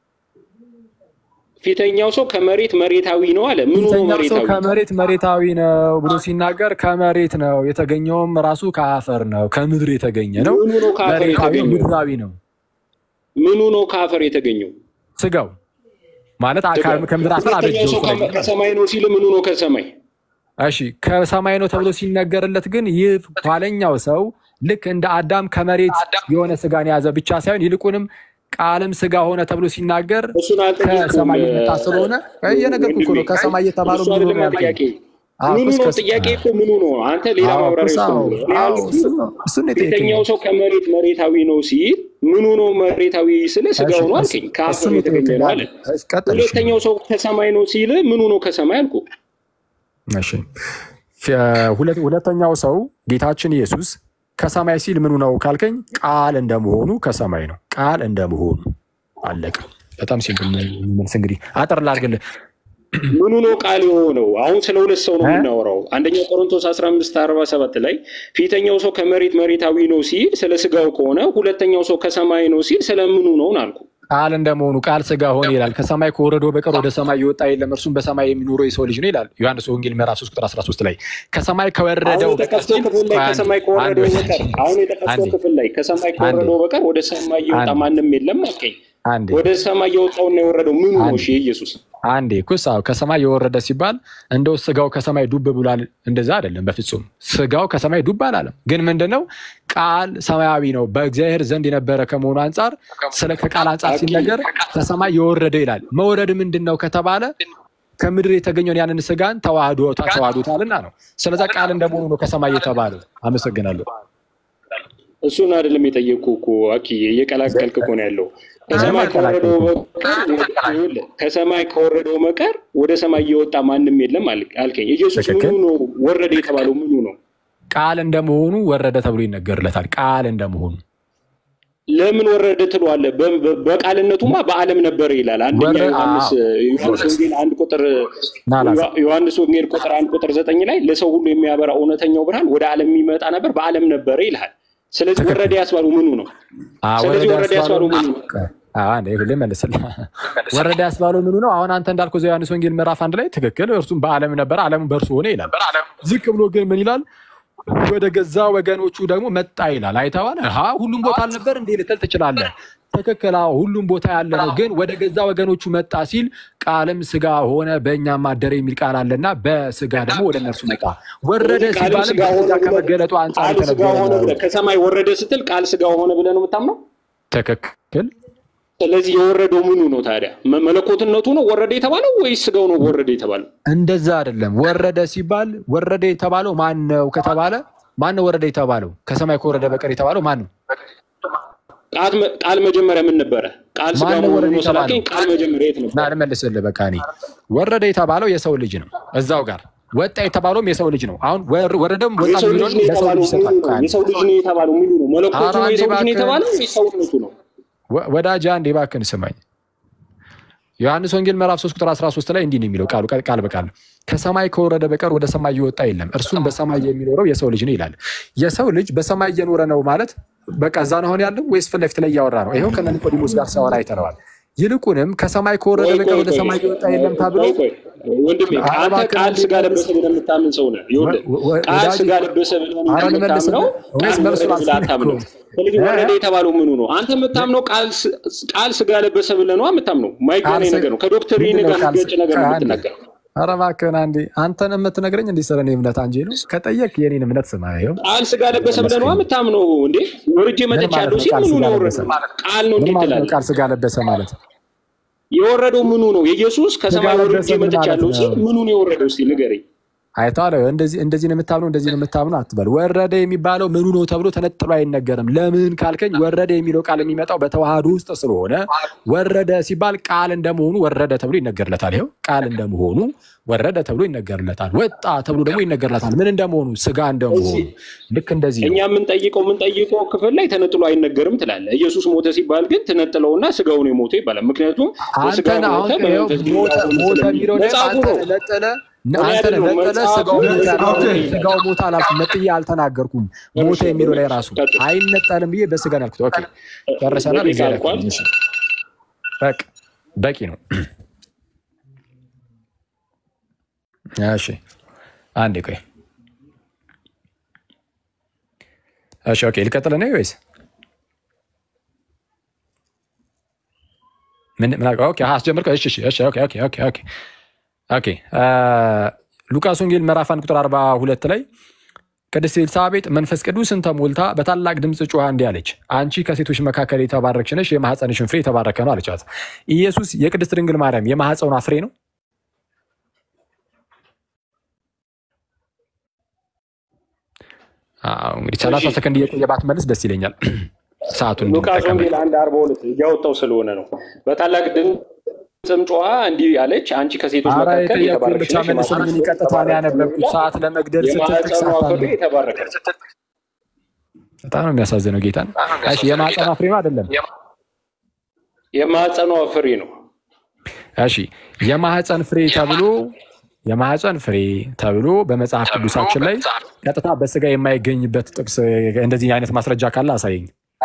ፊተኛው ሰው ከመሬት መሬታዊ ነው አለ። ምኑ ነው ፊተኛው ሰው መሬታዊ? ከመሬት መሬታዊ ነው ብሎ ሲናገር ከመሬት ነው የተገኘውም ራሱ ከአፈር ነው ከምድር የተገኘ ነው። ምኑ ነው ከአፈር መሬታዊ የተገኘው? ምድራዊ ነው። ምኑ ነው ከአፈር የተገኘው? ስጋው ማለት አካል ከምድር አፈር ሁለተኛው አበጀው ሰው ስለሚል ከሰማይ ነው ሲል ምኑ ነው ከሰማይ? እሺ ከሰማይ ነው ተብሎ ሲነገርለት ግን ይህ ኋለኛው ሰው ልክ እንደ አዳም ከመሬት የሆነ ስጋን የያዘ ብቻ ሳይሆን ይልቁንም ቃልም ስጋ ሆነ ተብሎ ሲናገር እሱን አልጠየቅኩም። ከሰማይ የመጣ ስለሆነ እየነገርኩህ እኮ ነው። ከሰማይ የተባለው እሱ ምኑ አይደለም ነው ያልከኝ? ጥያቄ። አዎ፣ ምኑ እኮ ነው እስከ- ጥያቄ እኮ ምኑ ነው? አንተ ሌላ አዎ፣ ማብራሪያ እኮ ውስጥ አዎ፣ ነው። እኔ አዎ፣ ያልኩት እሱን ነው- እሱን ነው የጠየቀኝ። ፊተኛው ሰው ከመሬት መሬታዊ ነው ሲል ምኑ ነው መሬታዊ ስለ ስጋው ነው አልከኝ። እሱን ከአፈር ነው የተገኘ ነው አለ። የጠየቀኝ። ቀጥል፣ እሺ። ሁለተኛው ሰው ከሰማይ ነው ሲል ምኑ ነው ከሰማይ አልኩ። እሺ ፊ- ሁለት- ሁለተኛው ሰው ጌታችን ኢየሱስ ከሰማይ ሲል ምኑ ነው ካልከኝ ቃል እንደመሆኑ ከሰማይ ነው። ቃል እንደመሆኑ አለቀ። በጣም ሲምፕል መልስ። እንግዲህ አጠር ላድርግልህ። ምኑ ነው ቃል የሆነው? አሁን ስለ ሁለት ሰው ነው የምናወራው። አንደኛ ቆሮንቶስ 15 47 ላይ ፊተኛው ሰው ከመሬት መሬታዊ ነው ሲል ስለ ስጋው ከሆነ ሁለተኛው ሰው ከሰማይ ነው ሲል ስለ ምኑ ነው አልኩ። ቃል እንደመሆኑ ቃል ስጋ ሆነ ይላል። ከሰማይ ከወረደው በቀር ወደ ሰማይ የወጣ የለም፣ እርሱም በሰማይ የሚኖረው የሰው ልጅ ነው ይላል ዮሐንስ ወንጌል ምዕራፍ 3 ቁጥር 13 ላይ ከሰማይ ከወረደው አሁን የጠቀስከው ክፍል ላይ ከሰማይ ከወረደው በቀር አሁን የጠቀስከው አንዴ ክፍል ላይ ከሰማይ ከወረደው በቀር ወደ ሰማይ የወጣ አንዴ። ማንም የለም አልከኝ። አንዴ ወደ ሰማይ የወጣውና የወረደው ምኑ ነው? አንዴ እሺ ኢየሱስ አንዴ ኩስ አዎ፣ ከሰማይ የወረደ ሲባል እንደው ስጋው ከሰማይ ዱብ ብሏል፣ እንደዛ አይደለም በፍጹም። ስጋው ከሰማይ ዱብ አላለም። ግን ምንድነው ቃል ሰማያዊ ነው፣ በእግዚአብሔር ዘንድ የነበረ ከመሆኑ አንጻር ስለ ከቃል አንጻር ሲነገር ከሰማይ የወረደ ይላል። መውረድ ምንድን ነው ከተባለ ከምድር የተገኘውን ያንን ስጋን ተዋህዶ ተዋህዶታልና ነው። ስለዛ ቃል እንደመሆኑ ነው ከሰማይ የተባለው። አመሰግናለሁ። እሱን አይደለም የጠየቅኩህ እኮ አኪዬ፣ እየቀላቀልክ እኮ ነው ያለው። ከሰማይ ከወረደው በቀር ይኸውልህ፣ ከሰማይ ከወረደው በቀር ወደ ሰማይ እየወጣ ማንም የለም አል- አልከኝ። ኢየሱስ ምኑ ትክክል። ነው ወረደ የተባለው ምኑ ነው? ቃል እንደመሆኑ ወረደ ተብሎ ይነገርለታል። ቃል እንደመሆኑ ለምን ወረደ ትለዋለህ? በ- በ- በቃልነቱማ በዓለም ነበረ ይላል። አንደኛ ወረ- ዮሐንስ ዮሐንስ ወንጌል አንድ ቁጥር ናላስ ዮሐንስ ወንጌል ቁጥር አንድ ቁጥር ዘጠኝ ላይ ለሰው ሁሉ የሚያበራ እውነተኛው ብርሃን ወደ ዓለም የሚመጣ ነበር፣ በዓለም ነበረ ይልሃል። ስለዚህ ትክክል። ወረደ ያስባሉ ምኑ ነው? ስለዚህ ወረደ ያስባሉ ምኑ ነው? ልመልስልህ ወረደ ያስባለው ምኑ ነው? አሁን አንተ እንዳልከው እዚያው ዮሐንስ ወንጌል ምዕራፍ አንድ ላይ ትክክል፣ እርሱም በዓለም ነበረ፣ ዓለም በእርሱ ሆነ ይላል። ዝቅ ብሎ ግን ምን ይላል? ወደ ገዛ ወገኖቹ ደግሞ መጣ ይላል። አይተዋል። ሀ ሁሉም ቦታ አልነበር እንዴ ልትል ትችላለህ። ትክክል፣ አዎ ሁሉም ቦታ ያለ ነው። ግን ወደ ገዛ ወገኖቹ መጣ ሲል ቃልም ስጋ ሆነ በእኛም አደረ የሚል ቃል አለና በስጋ ደግሞ ወደ እነርሱ መጣ። ወረደ ስለዚህ ቃልም ሲባልም ስጋ ሆነ በስጋ ብለህ- ከመገለጡ አንጻር ቃል ስጋ የተነገረ ሆነ ነው። ብለህ ከሰማይ ወረደ ስትል ቃል ስጋ ሆነ ብለህ ነው የምታምነው? ትክክል ስለዚህ የወረደው ምኑ ነው ታዲያ? መ- መለኮትነቱ ነው ወረደ የተባለው ወይስ ስጋው ነው ወረደ የተባለው? እንደዛ አይደለም። ወረደ ሲባል ወረደ የተባለው ማን ነው ከተባለ ማን ነው ወረደ የተባለው? ከሰማይ ከወረደ በቀር የተባለው ማን ነው? ቃል መ- ቃል መጀመሪያ ምን ነበረ? ቃል ስጋ ማነው መሆኑ ወረደ ነው ስላልከኝ የተባለው? ቃል መጀመሪያ የት ና ነበር? ልመልስልህ። በቃ እኔ ወረደ የተባለው የሰው ልጅ ነው። እዛው ጋር ወጣ የተባለውም የሰው ልጅ ነው። አሁን ወር- ወረደም ወጣ የሰው ልጅ የሚለውን ነው ለሰው የተባለው ልጅ ምኑ ይሰጣል። ነው? የሰው ልጅ ነው የተባለው ምኑ ነው? መለኮቱ ኧረ ነው አንዴ የሰው ልጅ ነው እባክህ። የተባለው ወይስ ሰውነቱ ነው? ወ- ወዳጅ አንዴ እባክህን ስማኝ። ዮሐንስ ወንጌል ምዕራፍ 3 ቁጥር 13 ላይ እንዲህ ነው የሚለው ቃሉ ቃል ቃል በቃል ከሰማይ ከወረደ በቀር ወደ ሰማይ እየወጣ የለም፣ እርሱም በሰማይ የሚኖረው የሰው ልጅ ነው ይላል። የሰው ልጅ በሰማይ እየኖረ ነው ማለት በቃ እዛ ነው አሁን ያለው ወይስ ፊት ለፊት ላይ እያወራ ነው? ይኸው ከነ ኒቆዲሞስ ጋር ሲያወራ አይተነዋል። ይልቁንም ከሰማይ ከወረደ ቆይ በቀር ቆይ ወደ ቆይ ሰማይ እየወጣ የለም ተብሎ ቆይ ቆይ ወንድሜ ኧረ አንተ እባክህ ቃል አንዴ ስጋ መልስ። ለበሰ ብለህ የምታምን ሰው ነህ። ይኸውልህ ወ- ወ- ቃል ወዳጅ- ስጋ ለበሰ ብለህ ነው ኧረ ልመልስ የምታምነው። ወይስ ቃል መልሱን ወረደ ብለህ አልሰማህም አታምነው። እኮ? ስለዚህ እ? ወረደ የተባለው ምኑ ነው? አንተ የምታምነው ቃል ስ- ቃል ስጋ ለበሰ ብለህ ነው የምታምነው። ማይገናኝ ቃል ስ- ነገር ነው። ከዶክትሪን ምንድን ነው ጋር ቃል ስ- የሚጋጭ ነገር ነው አንዴ። የምትናገረው። ኧረ እባክህን አንዴ አንተን የምትነግረኝ እንዲህ ስለ እኔ እምነት አንጄ ነው። ከጠየቅ የኔን እምነት ስማ። ይኸው ቃል ስጋ ለበሰ ብለህ ነው የምታምነው። እንዴ ወርጄ ምን ማለት መጥቻለሁ ነው ሲል ቃል ምኑ ስጋ ነው ለበሰ? የወረደው? ቃል ነው ምን እንዴት ማለት ነው ትላለህ? ቃል ስጋ ለበሰ ማለት? የወረደው ምኑ ነው? የኢየሱስ ከሰማይ ስጋ ወርጄ ለበሰ ምን መጥቻለሁ ማለት ሲል ነው? ምኑ ነው የወረደው? እስኪ ንገረኝ። አይተዋል። እንደዚህ እንደዚህ ነው የምታምነው እንደዚህ ነው የምታምነው አትበል። ወረደ የሚባለው ምኑ ነው ተብሎ ተነጥሎ አይነገርም። ለምን ካልከኝ ወረደ የሚለው ቃል የሚመጣው በተዋህዶ ውስጥ ስለሆነ ወረደ ሲባል ቃል እንደመሆኑ ወረደ ተብሎ ይነገርለታል። ይኸው ቃል እንደመሆኑ ወረደ ተብሎ ይነገርለታል። ወጣ ተብሎ ደግሞ ይነገርለታል። ምን እንደመሆኑ ስጋ እንደመሆኑ ልክ እንደዚህ ነው። እኛ የምንጠይቀው የምንጠይቀው ክፍል ላይ ተነጥሎ አይነገርም ትላለህ። ኢየሱስ ሞተ ሲባል ግን ተነጥለውና ስጋው ነው የሞተው ይባላል። ምክንያቱም በስጋ አንተን አሁን ሞተ ይኸው በመንፈስ ሞተ ቅዱስ ሞተ ስለሚል የሚለው ላይ መጽሐፉ አንተን ነው። ነጠለ እኔ አንተን አይደለሁም፣ ነጠለ መጽሐፉ ስጋው ሞተ ያልኩህ ኦኬ። ስጋው ሞተ አላልኩም። ነጥዬ አልተናገርኩም። ሞተ የሚለው ላይ ራሱ አይነጠልም ብዬ በስጋ ነው ያልኩት። ኦኬ ጨርሰናል። በቂ እግዚአብሔር አልኳል። ያክብርልኝ። እሺ። በቃ በቂ ነው። እሺ አንዴ ቆይ። እሺ ኦኬ ልቀጥል ነው ወይስ ምን ምን አልከው? ኦኬ አስጀምርከው። እሺ እሺ እሺ ኦኬ ኦኬ ኦኬ ኦኬ ኦኬ አ ሉቃስ ወንጌል ምዕራፍ 1 ቁጥር 42 ላይ ቅድስት ኤልሳቤጥ መንፈስ ቅዱስን ተሞልታ በታላቅ ድምፅ ጮኻ እንዲህ አለች፣ አንቺ ከሴቶች መካከል የተባረክሽ ነሽ፣ የማኅፀንሽን ፍሬ የተባረከ ነው አለቻት። ኢየሱስ የቅድስት ድንግል ማርያም የማኅፀኗ ፍሬ ነው። አዎ እንግዲህ ሰላሳ ሰከንድ እየቆየ ባትመልስ ደስ ይለኛል። ሰዓቱን ሉቃስ እንድንጠቀም ወንጌል አንድ አርባ ሁለት እያወጣው ስለሆነ ነው። በታላቅ ድምፅም ጮኻ እንዲህ አለች፣ አንቺ ከሴቶች አረ መካከል የጠየኩህን የተባረክሽ ብቻ ነሽ፣ መልስልኝ። እኔ ቀጥታ ነው ያነበብኩት። ሰዓት ለመግደል ስትል ጥቅስ የማኅፀኗ ፍሬ አታንብብ። የተባረከ ነው። በጣም ነው የሚያሳዝነው። ጌታን እሺ፣ የማኅፀኗ ፍሬ ነው አይደለም? የማኅፀኗ ፍሬ ነው። እሺ፣ የማኅፀን ፍሬ ተብሎ የማኅፀን ፍሬ ተብሎ በመጽሐፍ ቅዱሳችን ላይ ቀጥታ በስጋ የማይገኝበት ጥቅስ እንደዚህ አይነት ማስረጃ ካለ አሳየኝ።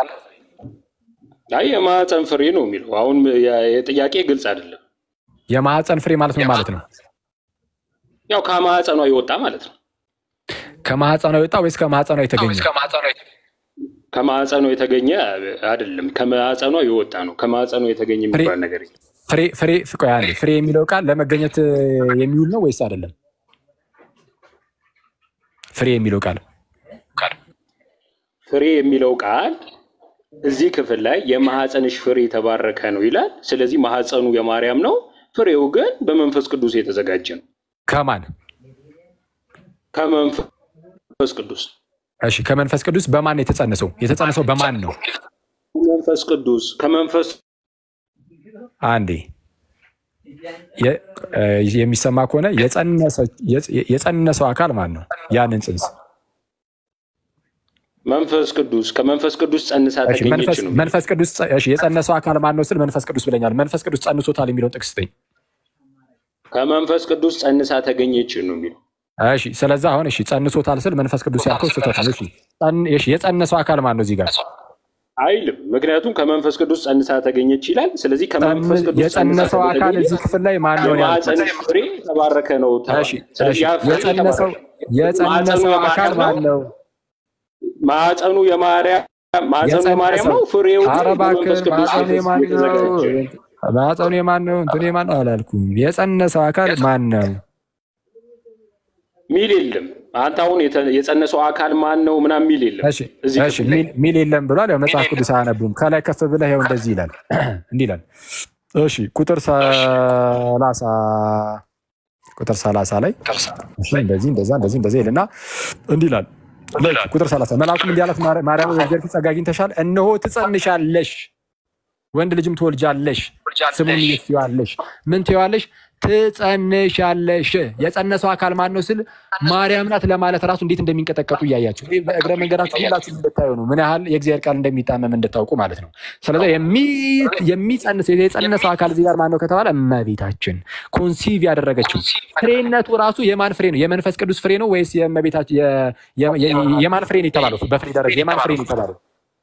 አይ የማኅፀን ፍሬ ነው የሚለው አሁን የ- የጥያቄ ግልጽ አይደለም። የማኅፀን ፍሬ ማለት ምን ማለት ነው? ያው ከማኅፀኗ የወጣ ማለት ነው። ከማኅፀኗ የወጣ ወይስ ከማኅፀኗ የተገኘ? ከማዕፀኗ የተገኘ አይደለም፣ ከማዕፀኗ የወጣ ነው። ከማዕፀኗ የተገኘ የሚባል ነገር የለም። ፍሬ ፍሬ ቆይ አንዴ፣ ፍሬ የሚለው ቃል ለመገኘት የሚውል ነው ወይስ አይደለም? ፍሬ የሚለው ቃል ፍሬ የሚለው ቃል እዚህ ክፍል ላይ የማህፀንሽ ፍሬ የተባረከ ነው ይላል። ስለዚህ ማህፀኑ የማርያም ነው፣ ፍሬው ግን በመንፈስ ቅዱስ የተዘጋጀ ነው። ከማን? ከመንፈስ ቅዱስ። እሺ፣ ከመንፈስ ቅዱስ በማን ነው የተጸነሰው? የተጸነሰው በማን ነው? መንፈስ ቅዱስ ከመንፈስ አንዴ የ- እ የሚሰማ ከሆነ የጸነሰ- የጸነሰው አካል ማን ነው? ያንን ጽንስ መንፈስ ቅዱስ ከመንፈስ ቅዱስ ጸንሳ እሺ፣ ተገኘች መንፈስ ነው። መንፈስ ቅዱስ ጸ- እሺ፣ የጸነሰው አካል ማን ነው ስል መንፈስ ቅዱስ ብለኛል። መንፈስ ቅዱስ ጸንሶታል የሚለውን ጥቅስ ስጠኝ። ከመንፈስ ቅዱስ ጸንሳ ተገኘች ነው የሚለው። እሺ፣ ስለዛ አሁን እሺ፣ ጸንሶታል ስል መንፈስ ቅዱስ ያልከው ስህተት ነው። እሺ፣ ጸን- እሺ፣ የጸነሰው አካል ማን ነው እዚህ ጋር? አይልም። ምክንያቱም ከመንፈስ ቅዱስ ጸንሳ ተገኘች ይላል። ስለዚህ ከመንፈስ ቅዱስ ጸንሳ የጸነሰው አካል ከተገኘች እዚህ ክፍል ላይ ማን ነው ያልኩት? የማህፀንሽ ፍሬ የተባረከ ነው ተባለ። እሺ፣ ስለዚህ እሺ፣ ያ ፍሬ የጸነሰው የተባረከ የጸነሰው አካል ማን ነው? ማዕፀኑ የማርያም ማዕፀኑ የማርያም ነው። የጸነሰው ፍሬው ግን ኧረ እባክህ በመንፈስ ቅዱስ ማዕፀኑ የማን ነው? የተዘጋጀ ማዕፀኑ የማን ነው? እንትኑ የማን ነው አላልኩም። የጸነሰው አካል ማን ነው? ሚል የለም። አንተ አሁን የተ- የጸነሰው አካል ማን ነው ምናምን ሚል የለም። እሺ እዚህ እሺ፣ ክፍል ላይ ሚል- ሚል የለም ብሏል። ያው መጽሐፍ ቅዱስ አያነቡም። ከላይ ከፍ ብለህ ያው እንደዚህ ይላል እንዲህ ይላል። እሺ ቁጥር ሰላሳ ቁጥር ሰላሳ ላይ እሺ፣ እንደዚህ እንደዛ እንደዚህ እንደዚህ ይልና እንዲህ ይላል። ቁጥር ሰላሳ መልአኩም እንዲህ አላት፣ ማርያም ማርያም በእግዚአብሔር ፊት ጸጋ አግኝተሻል፣ እነሆ ትጸንሻለሽ፣ ወንድ ልጅም ትወልጃለሽ፣ ስሙን ኢየሱስ ትይዋለሽ። ምን ትይዋለሽ? ትጸንሻለሽ። የጸነሰው አካል ማን ነው ስል ማርያም ናት ለማለት ራሱ እንዴት እንደሚንቀጠቀጡ እያያችሁ ይህ በእግረ መንገዳችሁ ሁላችሁ እንድታዩ ነው። ምን ያህል የእግዚአብሔር ቃል እንደሚጣመም እንድታውቁ ማለት ነው። ስለዚህ የሚ- የሚጸንስ የጸነሰው አካል እዚህ ጋር ማን ነው ከተባለ እመቤታችን ኮንሲቭ ያደረገችው ፍሬነቱ ራሱ የማን ፍሬ ነው? የመንፈስ ቅዱስ ፍሬ ነው ወይስ የእመቤታችን የ- የ- የ- የማን ፍሬ ነው የተባለው? በፍሬ ደረጃ የማን ፍሬ ነው የተባለው?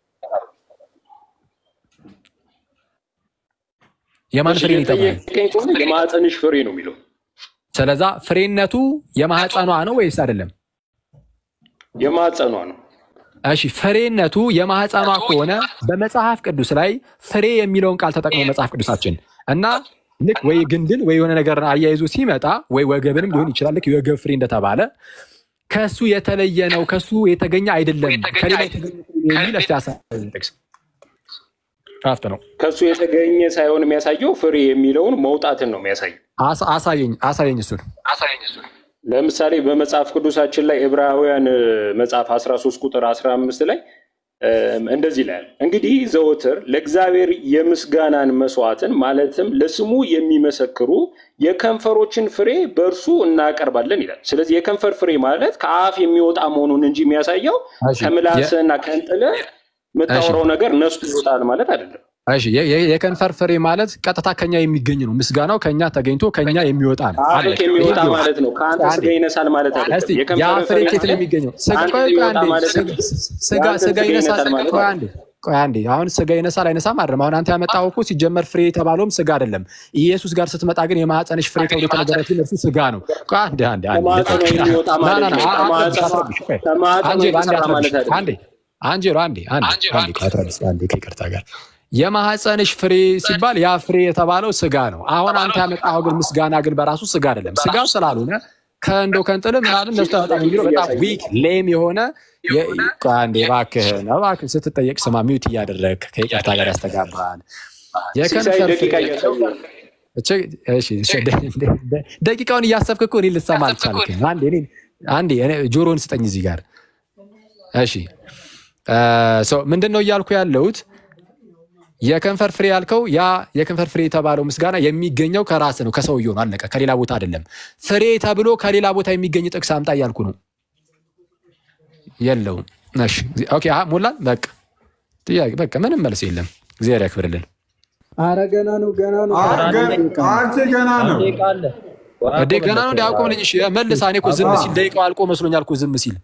የማን ፍሬ ነው የተባለው? የጠየቀኝ ከሆነ የማህፀንሽ ፍሬ ነው የሚለው ስለዛ ፍሬነቱ የማህፀኗ ነው ወይስ አይደለም? የማህፀኗ ነው። እሺ ፍሬነቱ የማህፀኗ ከሆነ በመጽሐፍ ቅዱስ ላይ ፍሬ የሚለውን ቃል ተጠቅሞ መጽሐፍ ቅዱሳችን እና ልክ ወይ ግንድን ወይ የሆነ ነገር አያይዞ ሲመጣ ወይ ወገብንም ሊሆን ይችላል። ልክ የወገብ ፍሬ እንደተባለ ከሱ የተለየ ነው፣ ከሱ የተገኘ አይደለም፣ ከሌላ የተገኘ ፍሬ የሚል እስቲ አሳየን ጥቅስ ራፍት ነው። ከሱ የተገኘ ሳይሆን የሚያሳየው ፍሬ የሚለውን መውጣትን ነው የሚያሳየው። አሳ- አሳየኝ አሳየኝ እሱን ለምሳሌ በመጽሐፍ ቅዱሳችን ላይ ዕብራውያን እ፣ መጽሐፍ 13 ቁጥር 15 ላይ እ፣ እንደዚህ ይላል፣ እንግዲህ ዘወትር ለእግዚአብሔር የምስጋናን መስዋዕትን ማለትም ለስሙ የሚመሰክሩ የከንፈሮችን ፍሬ በእርሱ እናቀርባለን ይላል። ስለዚህ የከንፈር ፍሬ ማለት ከአፍ የሚወጣ መሆኑን እንጂ የሚያሳየው እሺ፣ ከምላስህና ከእንጥልህ የምታወራው ነገር ነስቶ ይወጣል ማለት አይደለም። እሺ የ- የ- የከንፈር ፍሬ ማለት ቀጥታ ከኛ የሚገኝ ነው። ምስጋናው ከኛ ተገኝቶ ከኛ የሚወጣ ነው። አፍህ አለቀ። የሚወጣ ይሄ ነው። ማለት ነው። ከአንተ አንዴ። ስጋ ይነሳል ማለት እስቲ አይደለም። ያ የከንፈር ፍሬ ፍሬ ኬት ነው የሚገኘው? ስጋ አንተ ቆይ ቆይ የሚወጣ አንዴ ማለት ስጋ- ስጋ የአንተ ስጋ ስጋ ይነሳል። ይነሳል ማለት ቆይ አይደለም። አንዴ ቆይ አንዴ አሁን ስጋ ይነሳል አይነሳም አይደለም። አሁን አንተ ያመጣው እኮ ሲጀመር ፍሬ የተባለውም ስጋ አይደለም። ኢየሱስ ጋር ስትመጣ ግን የማህፀንሽ ፍሬ ተብሎ የተነገረት ግን እርሱ ስጋ ነው። ቆይ አንዴ አንዴ አንዴ ከማህፀኗ የሚወጣ ና ማለት ና ና ነው። አ- አ- ከማህፀኗ- አትረብሽ። ቆይ ከማህፀኗ አንጄሎ አንዴ የተሰራ ማለት አትረብሽ። አይደለም። አንዴ አንጄሎ አንዴ አንዴ አንዴ ቆይ አትረብሽ። አንዴ ከይቅርታ ጋር የማህፀንሽ ፍሬ ሲባል ያ ፍሬ የተባለው ስጋ ነው። አሁን አንተ ያመጣኸው ግን ምስጋና ግን በራሱ ስጋ አይደለም። ስጋ ስላልሆነ ከእንዶ ከንጥል ምናምን ነስቶ በጣም የሚለው በጣም ዊክ ሌም የሆነ የ- ቆይ አንዴ እባክህን እባክህን ስትጠየቅ ስማ፣ ሚውት እያደረግ ከይቅርታ ጋር ያስተጋባል። ሲሳይ የከንፈር ደቂቃ ፍሬ እያሳየ እቺ እሺ እሺ፣ ደ- ደ- ደ- ደቂቃውን እያሰብክ እኮ እኔ ልሰማ አልቻልክም። አንዴ እኔ አንዴ እኔ ጆሮን ስጠኝ እዚህ ጋር እሺ። ሰው ምንድን ነው እያልኩ ያለሁት የከንፈር ፍሬ ያልከው ያ የከንፈር ፍሬ የተባለው ምስጋና የሚገኘው ከራስ ነው፣ ከሰውየው ነው። አለቀ። ከሌላ ቦታ አይደለም። ፍሬ ተብሎ ከሌላ ቦታ የሚገኝ ጥቅስ አምጣ እያልኩ ነው። የለውም። እሺ ኦኬ፣ አሀ፣ ሞላን። በቃ ጥያቄ በቃ ምንም መልስ የለም። እግዚአብሔር ያክብርልን። አረ ገና ነው ገና ነው። አ- ገ- አንቺ ገና ነው። እንዴ ገና ነው እንዲ አቆምልኝ። እሺ መልሳ። እኔ እኮ ዝም ሲል ደቂቃው አልቆ መስሎኛል እኮ ዝም ሲል።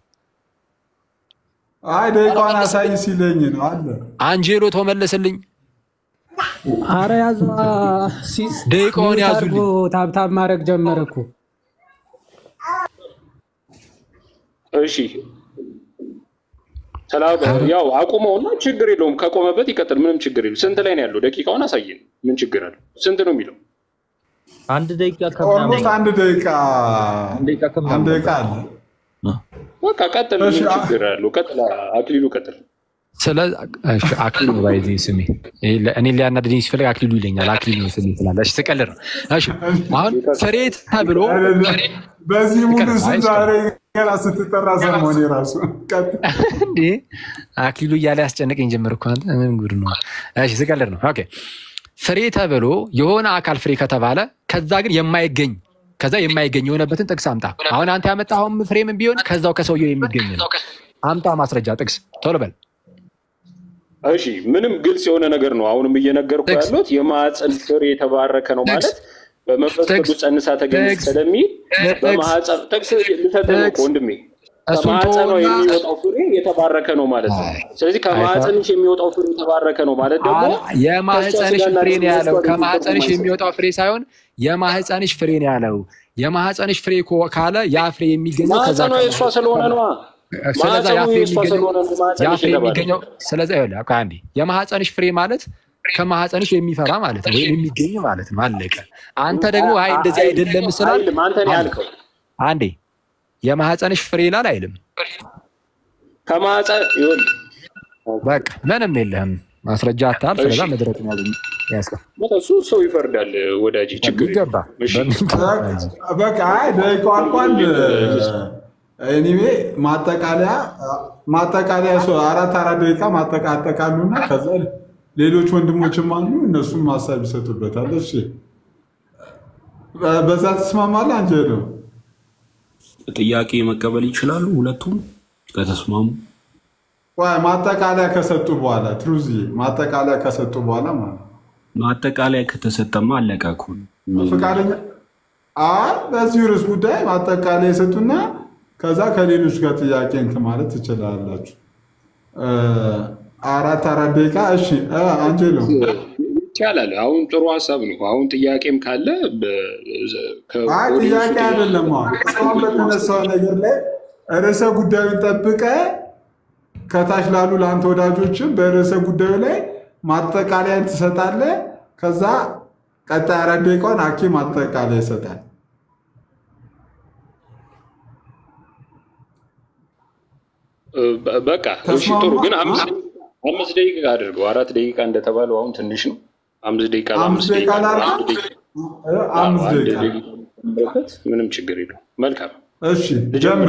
አይ ደቂቃውን አሳይ ሲለኝ ነው አለ። አንጄሎ ተመለስልኝ። አረ ያዟ ሲስ ደቂቃውን ሚውት ያዙልኝ። አድርጎ ታብታብ ማድረግ ጀመረ እኮ። እሺ ሰላም ያው አቁመውና ችግር የለውም ከቆመበት ይቀጥል። ምንም ችግር የለውም። ስንት ላይ ነው ያለው? ደቂቃውን አሳየን። ምን ችግር አለው? ስንት ነው የሚለው? አንድ ደቂቃ ኦልሞስት አንድ ደቂቃ አንድ ደቂቃ አንድ ከምናምን ደቂቃ አለ። በቃ ቀጥል። እሺ፣ ምን አ- ችግር አለው? ቀጥል። አክሊሉ ቀጥል። ስለ እሺ፣ አክሊሉ ነው ባይዚ ስሜ ይሄ ለ- እኔን ሊያናድደኝ ሲፈልግ አክሊሉ ይለኛል። አክሊሉ ነው ስሜ ትላለህ። እሺ ስቀልድ ነው። እሺ አሁን ፍሬ ተብሎ አይደለም። በዚህ ሙሉ ይቀጥል። ስም አይ፣ ዛሬ ገና ስትጠራ ሰሞን የራሱ ቀጥል። እንዴ አክሊሉ እያለ ያስጨንቀኝ ጀመር እኮ አንተ ምን ጉድ ነው? እሺ ስቀልድ ነው። ኦኬ ፍሬ ተብሎ የሆነ አካል ፍሬ ከተባለ ከዛ ግን የማይገኝ ከዛ የማይገኝ የሆነበትን ጥቅስ አምጣ። አሁን አንተ ያመጣኸውን ፍሬ ምን ቢሆን ከዛው ከሰውየው የሚገኝ ነው። አምጣ ማስረጃ ጥቅስ ቶሎ በል። እሺ ምንም ግልጽ የሆነ ነገር ነው። አሁንም እየነገርኩ ጥቅስ። ያሉት የማህፀን ፍሬ የተባረከ ነው ጥቅስ። ማለት በመንፈስ ጥቅስ። ቅዱስ ጸንሳ ተገኘች ጥቅስ። ስለሚል ጥቅስ። በማህፀን ጥቅስ ልሰጥህ ነው እኮ ጥቅስ። ወንድሜ። እሱን ከማህፀኗ ተወውና- የሚወጣው ፍሬ የተባረከ ነው ማለት ነው። አይ፣ ስለዚህ ከማህፀንሽ የሚወጣው ፍሬ የተባረከ ነው ማለት ደግሞ አላ- የማህፀንሽ ከእሷ ፍሬ ነው ያለው። ስጋና ከማህፀንሽ ደም የሚወጣው ፍሬ ሳይሆን የማህፀንሽ ፍሬ ነው ያለው። የማህፀንሽ ፍሬ ኮ- ካለ ያ ፍሬ የሚገኘው ከዛ ማህፀኗ የእሷ ስለሆነ ነዋ። ስለዛ ያ ማህፀኑ ፍሬ የእሷ የሚገኘው ስለሆነ ነው ያ ማህፀንሽ ፍሬ የተባለው። የሚገኘው ስለዛ ይኸውልህ በቃ አንዴ የማህፀንሽ ፍሬ ማለት ከማህፀንሽ የሚፈራ ማለት ነው፣ ወይም የሚገኝ ማለት ነው። አለቀ። አንተ ደግሞ አይ እንደዚህ አይደለም ስላል አይልም። አንተ ነው ያልከው። አንዴ የማህፀንሽ ፍሬ ይላል አይልም። ከማህፀን ይኸውልህ በቃ ምንም የለህም ማስረጃ አታል። ስለዛ እሺ። መድረክ ያስቀ እሱ ሰው ይፈርዳል ወዳጅ፣ ችግር ይገባ የለም። እሺ። በቃ አይ ደቂቃው አልቋል። ኤኒዌ ማጠቃለያ ማጠቃለያ ሰው አራት አራት ደቂቃ ማጠቃጠቃሉና ከዛ ሌሎች ወንድሞችም አሉ እነሱም ሀሳብ ይሰጡበታል። እሺ በ- በዛ ትስማማለህ አንጀሎ? ጥያቄ መቀበል ይችላሉ ሁለቱም ከተስማሙ። ቆይ ማጠቃለያ ከሰጡ በኋላ ትሩዚ ማጠቃለያ ከሰጡ በኋላ ማለት ነው። ማጠቃለያ ከተሰጠማ አለቀ እኮ ነው። ፈቃደኛ አይ በዚህ ርዕስ ጉዳይ ማጠቃለያ የሰጡና ከዛ ከሌሎች ጋር ጥያቄ እንትን ማለት ትችላላችሁ። እ፣ አራት አራት ደቂቃ እሺ። እ፣ አንጀሎ ይቻላል። አሁን ጥሩ ሀሳብ ነው። አሁን ጥያቄም ካለ በ- ከ- አይ ኦዲየንሱ ጥያቄ አይደለም። አሁን እስካሁን በተነሳው ነገር ላይ ርዕሰ ጉዳዩን ጠብቀ ከታች ላሉ ለአንተ ወዳጆችም በርዕሰ ጉዳዩ ላይ ማጠቃለያን ትሰጣለህ። ከዛ ቀጣይ አራት ደቂቃውን አኬ ማጠቃለያ ይሰጣል። በ- በቃ እሺ፣ ተስማማ? ጥሩ ግን አምስት አምስት ደቂቃ አድርገው። አራት ደቂቃ እንደተባለው አሁን ትንሽ ነው። አምስት ደቂቃ አምስት በአምስት ደቂቃ ደቂቃ ላድርግ? አንድ ደቂቃ እ፣ አምስት አንድ ደቂቃ ደቂቃ ጨምረበት፣ ምንም ችግር የለው። መልካም እሺ፣ ጀምር።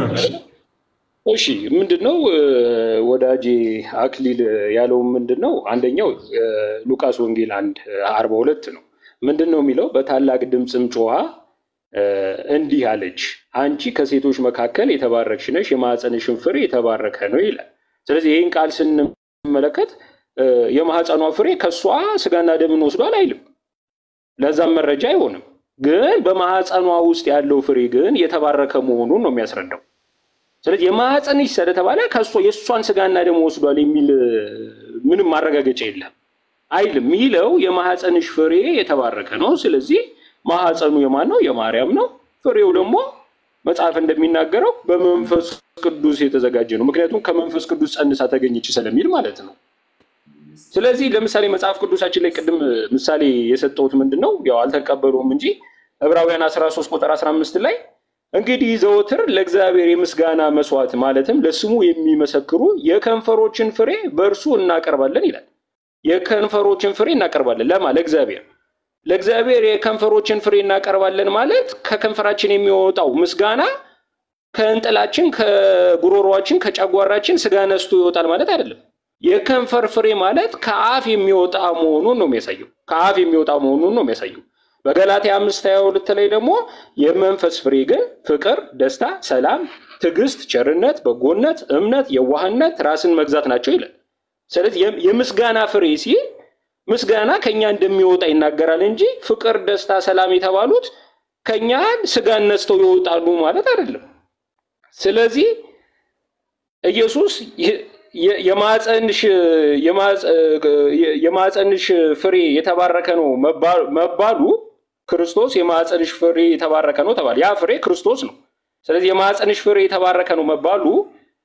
እሺ ምንድን ነው እ፣ ወዳጄ አክሊል ያለው ምንድን ነው? አንደኛው እ፣ ሉቃስ ወንጌል አንድ አርባ ሁለት ነው። ምንድን ነው የሚለው? በታላቅ ድምፅም ጮኻ እ፣ እንዲህ አለች፣ አንቺ ከሴቶች መካከል የተባረክሽ ነሽ፣ የማኅፀንሽን ፍሬ የተባረከ ነው ይላል። ስለዚህ ይህን ቃል ስንመለከት እ፣ የማኅፀኗ ፍሬ ከእሷ ስጋና ደምን ወስዷል አይልም። ለዛም መረጃ አይሆንም። ግን በማኅፀኗ ውስጥ ያለው ፍሬ ግን የተባረከ መሆኑን ነው የሚያስረዳው። ስለዚህ የማኅፀንሽ ስለተባለ ከእሷ የእሷን ስጋና ደም ወስዷል የሚል እ፣ ምንም ማረጋገጫ የለም አይልም። የሚለው የማኅፀንሽ ፍሬ የተባረከ ነው። ስለዚህ ማኅፀኑ የማን ነው? የማርያም ነው። ፍሬው ደግሞ መጽሐፍ እንደሚናገረው በመንፈስ ቅዱስ የተዘጋጀ ነው። ምክንያቱም ከመንፈስ ቅዱስ ጸንሳ ተገኘች ስለሚል ማለት ነው። ስለዚህ ለምሳሌ መጽሐፍ ቅዱሳችን ላይ ቅድም ምሳሌ የሰጠሁት ምንድን ነው? ያው አልተቀበሉም እንጂ ዕብራውያን 13 ቁጥር 15 ላይ እንግዲህ ዘወትር ለእግዚአብሔር የምስጋና መስዋዕት ማለትም ለስሙ የሚመሰክሩ የከንፈሮችን ፍሬ በእርሱ እናቀርባለን ይላል። የከንፈሮችን ፍሬ እናቀርባለን ለማ ለእግዚአብሔር ለእግዚአብሔር የከንፈሮችን ፍሬ እናቀርባለን ማለት ከከንፈራችን የሚወጣው ምስጋና ከእንጥላችን፣ ከጉሮሯችን፣ ከጨጓራችን ስጋ ነስቶ ይወጣል ማለት አይደለም። የከንፈር ፍሬ ማለት ከአፍ የሚወጣ መሆኑን ነው የሚያሳየው። ከአፍ የሚወጣ መሆኑን ነው የሚያሳየው። በገላትያ አምስት ሀያ ሁለት ላይ ደግሞ የመንፈስ ፍሬ ግን ፍቅር፣ ደስታ፣ ሰላም፣ ትዕግስት፣ ቸርነት፣ በጎነት፣ እምነት፣ የዋህነት፣ ራስን መግዛት ናቸው ይላል። ስለዚህ የም- የምስጋና ፍሬ ሲል ምስጋና ከኛ እንደሚወጣ ይናገራል እንጂ ፍቅር፣ ደስታ፣ ሰላም የተባሉት ከኛ ስጋን ነስተው ይወጣሉ ማለት አይደለም። ስለዚህ ኢየሱስ የ- የ- የማፀንሽ የማፀ- የማፀንሽ ፍሬ የተባረከ ነው መባ- መባሉ ክርስቶስ የማፀንሽ ፍሬ የተባረከ ነው ተባለ። ያ ፍሬ ክርስቶስ ነው። ስለዚህ የማፀንሽ ፍሬ የተባረከ ነው መባሉ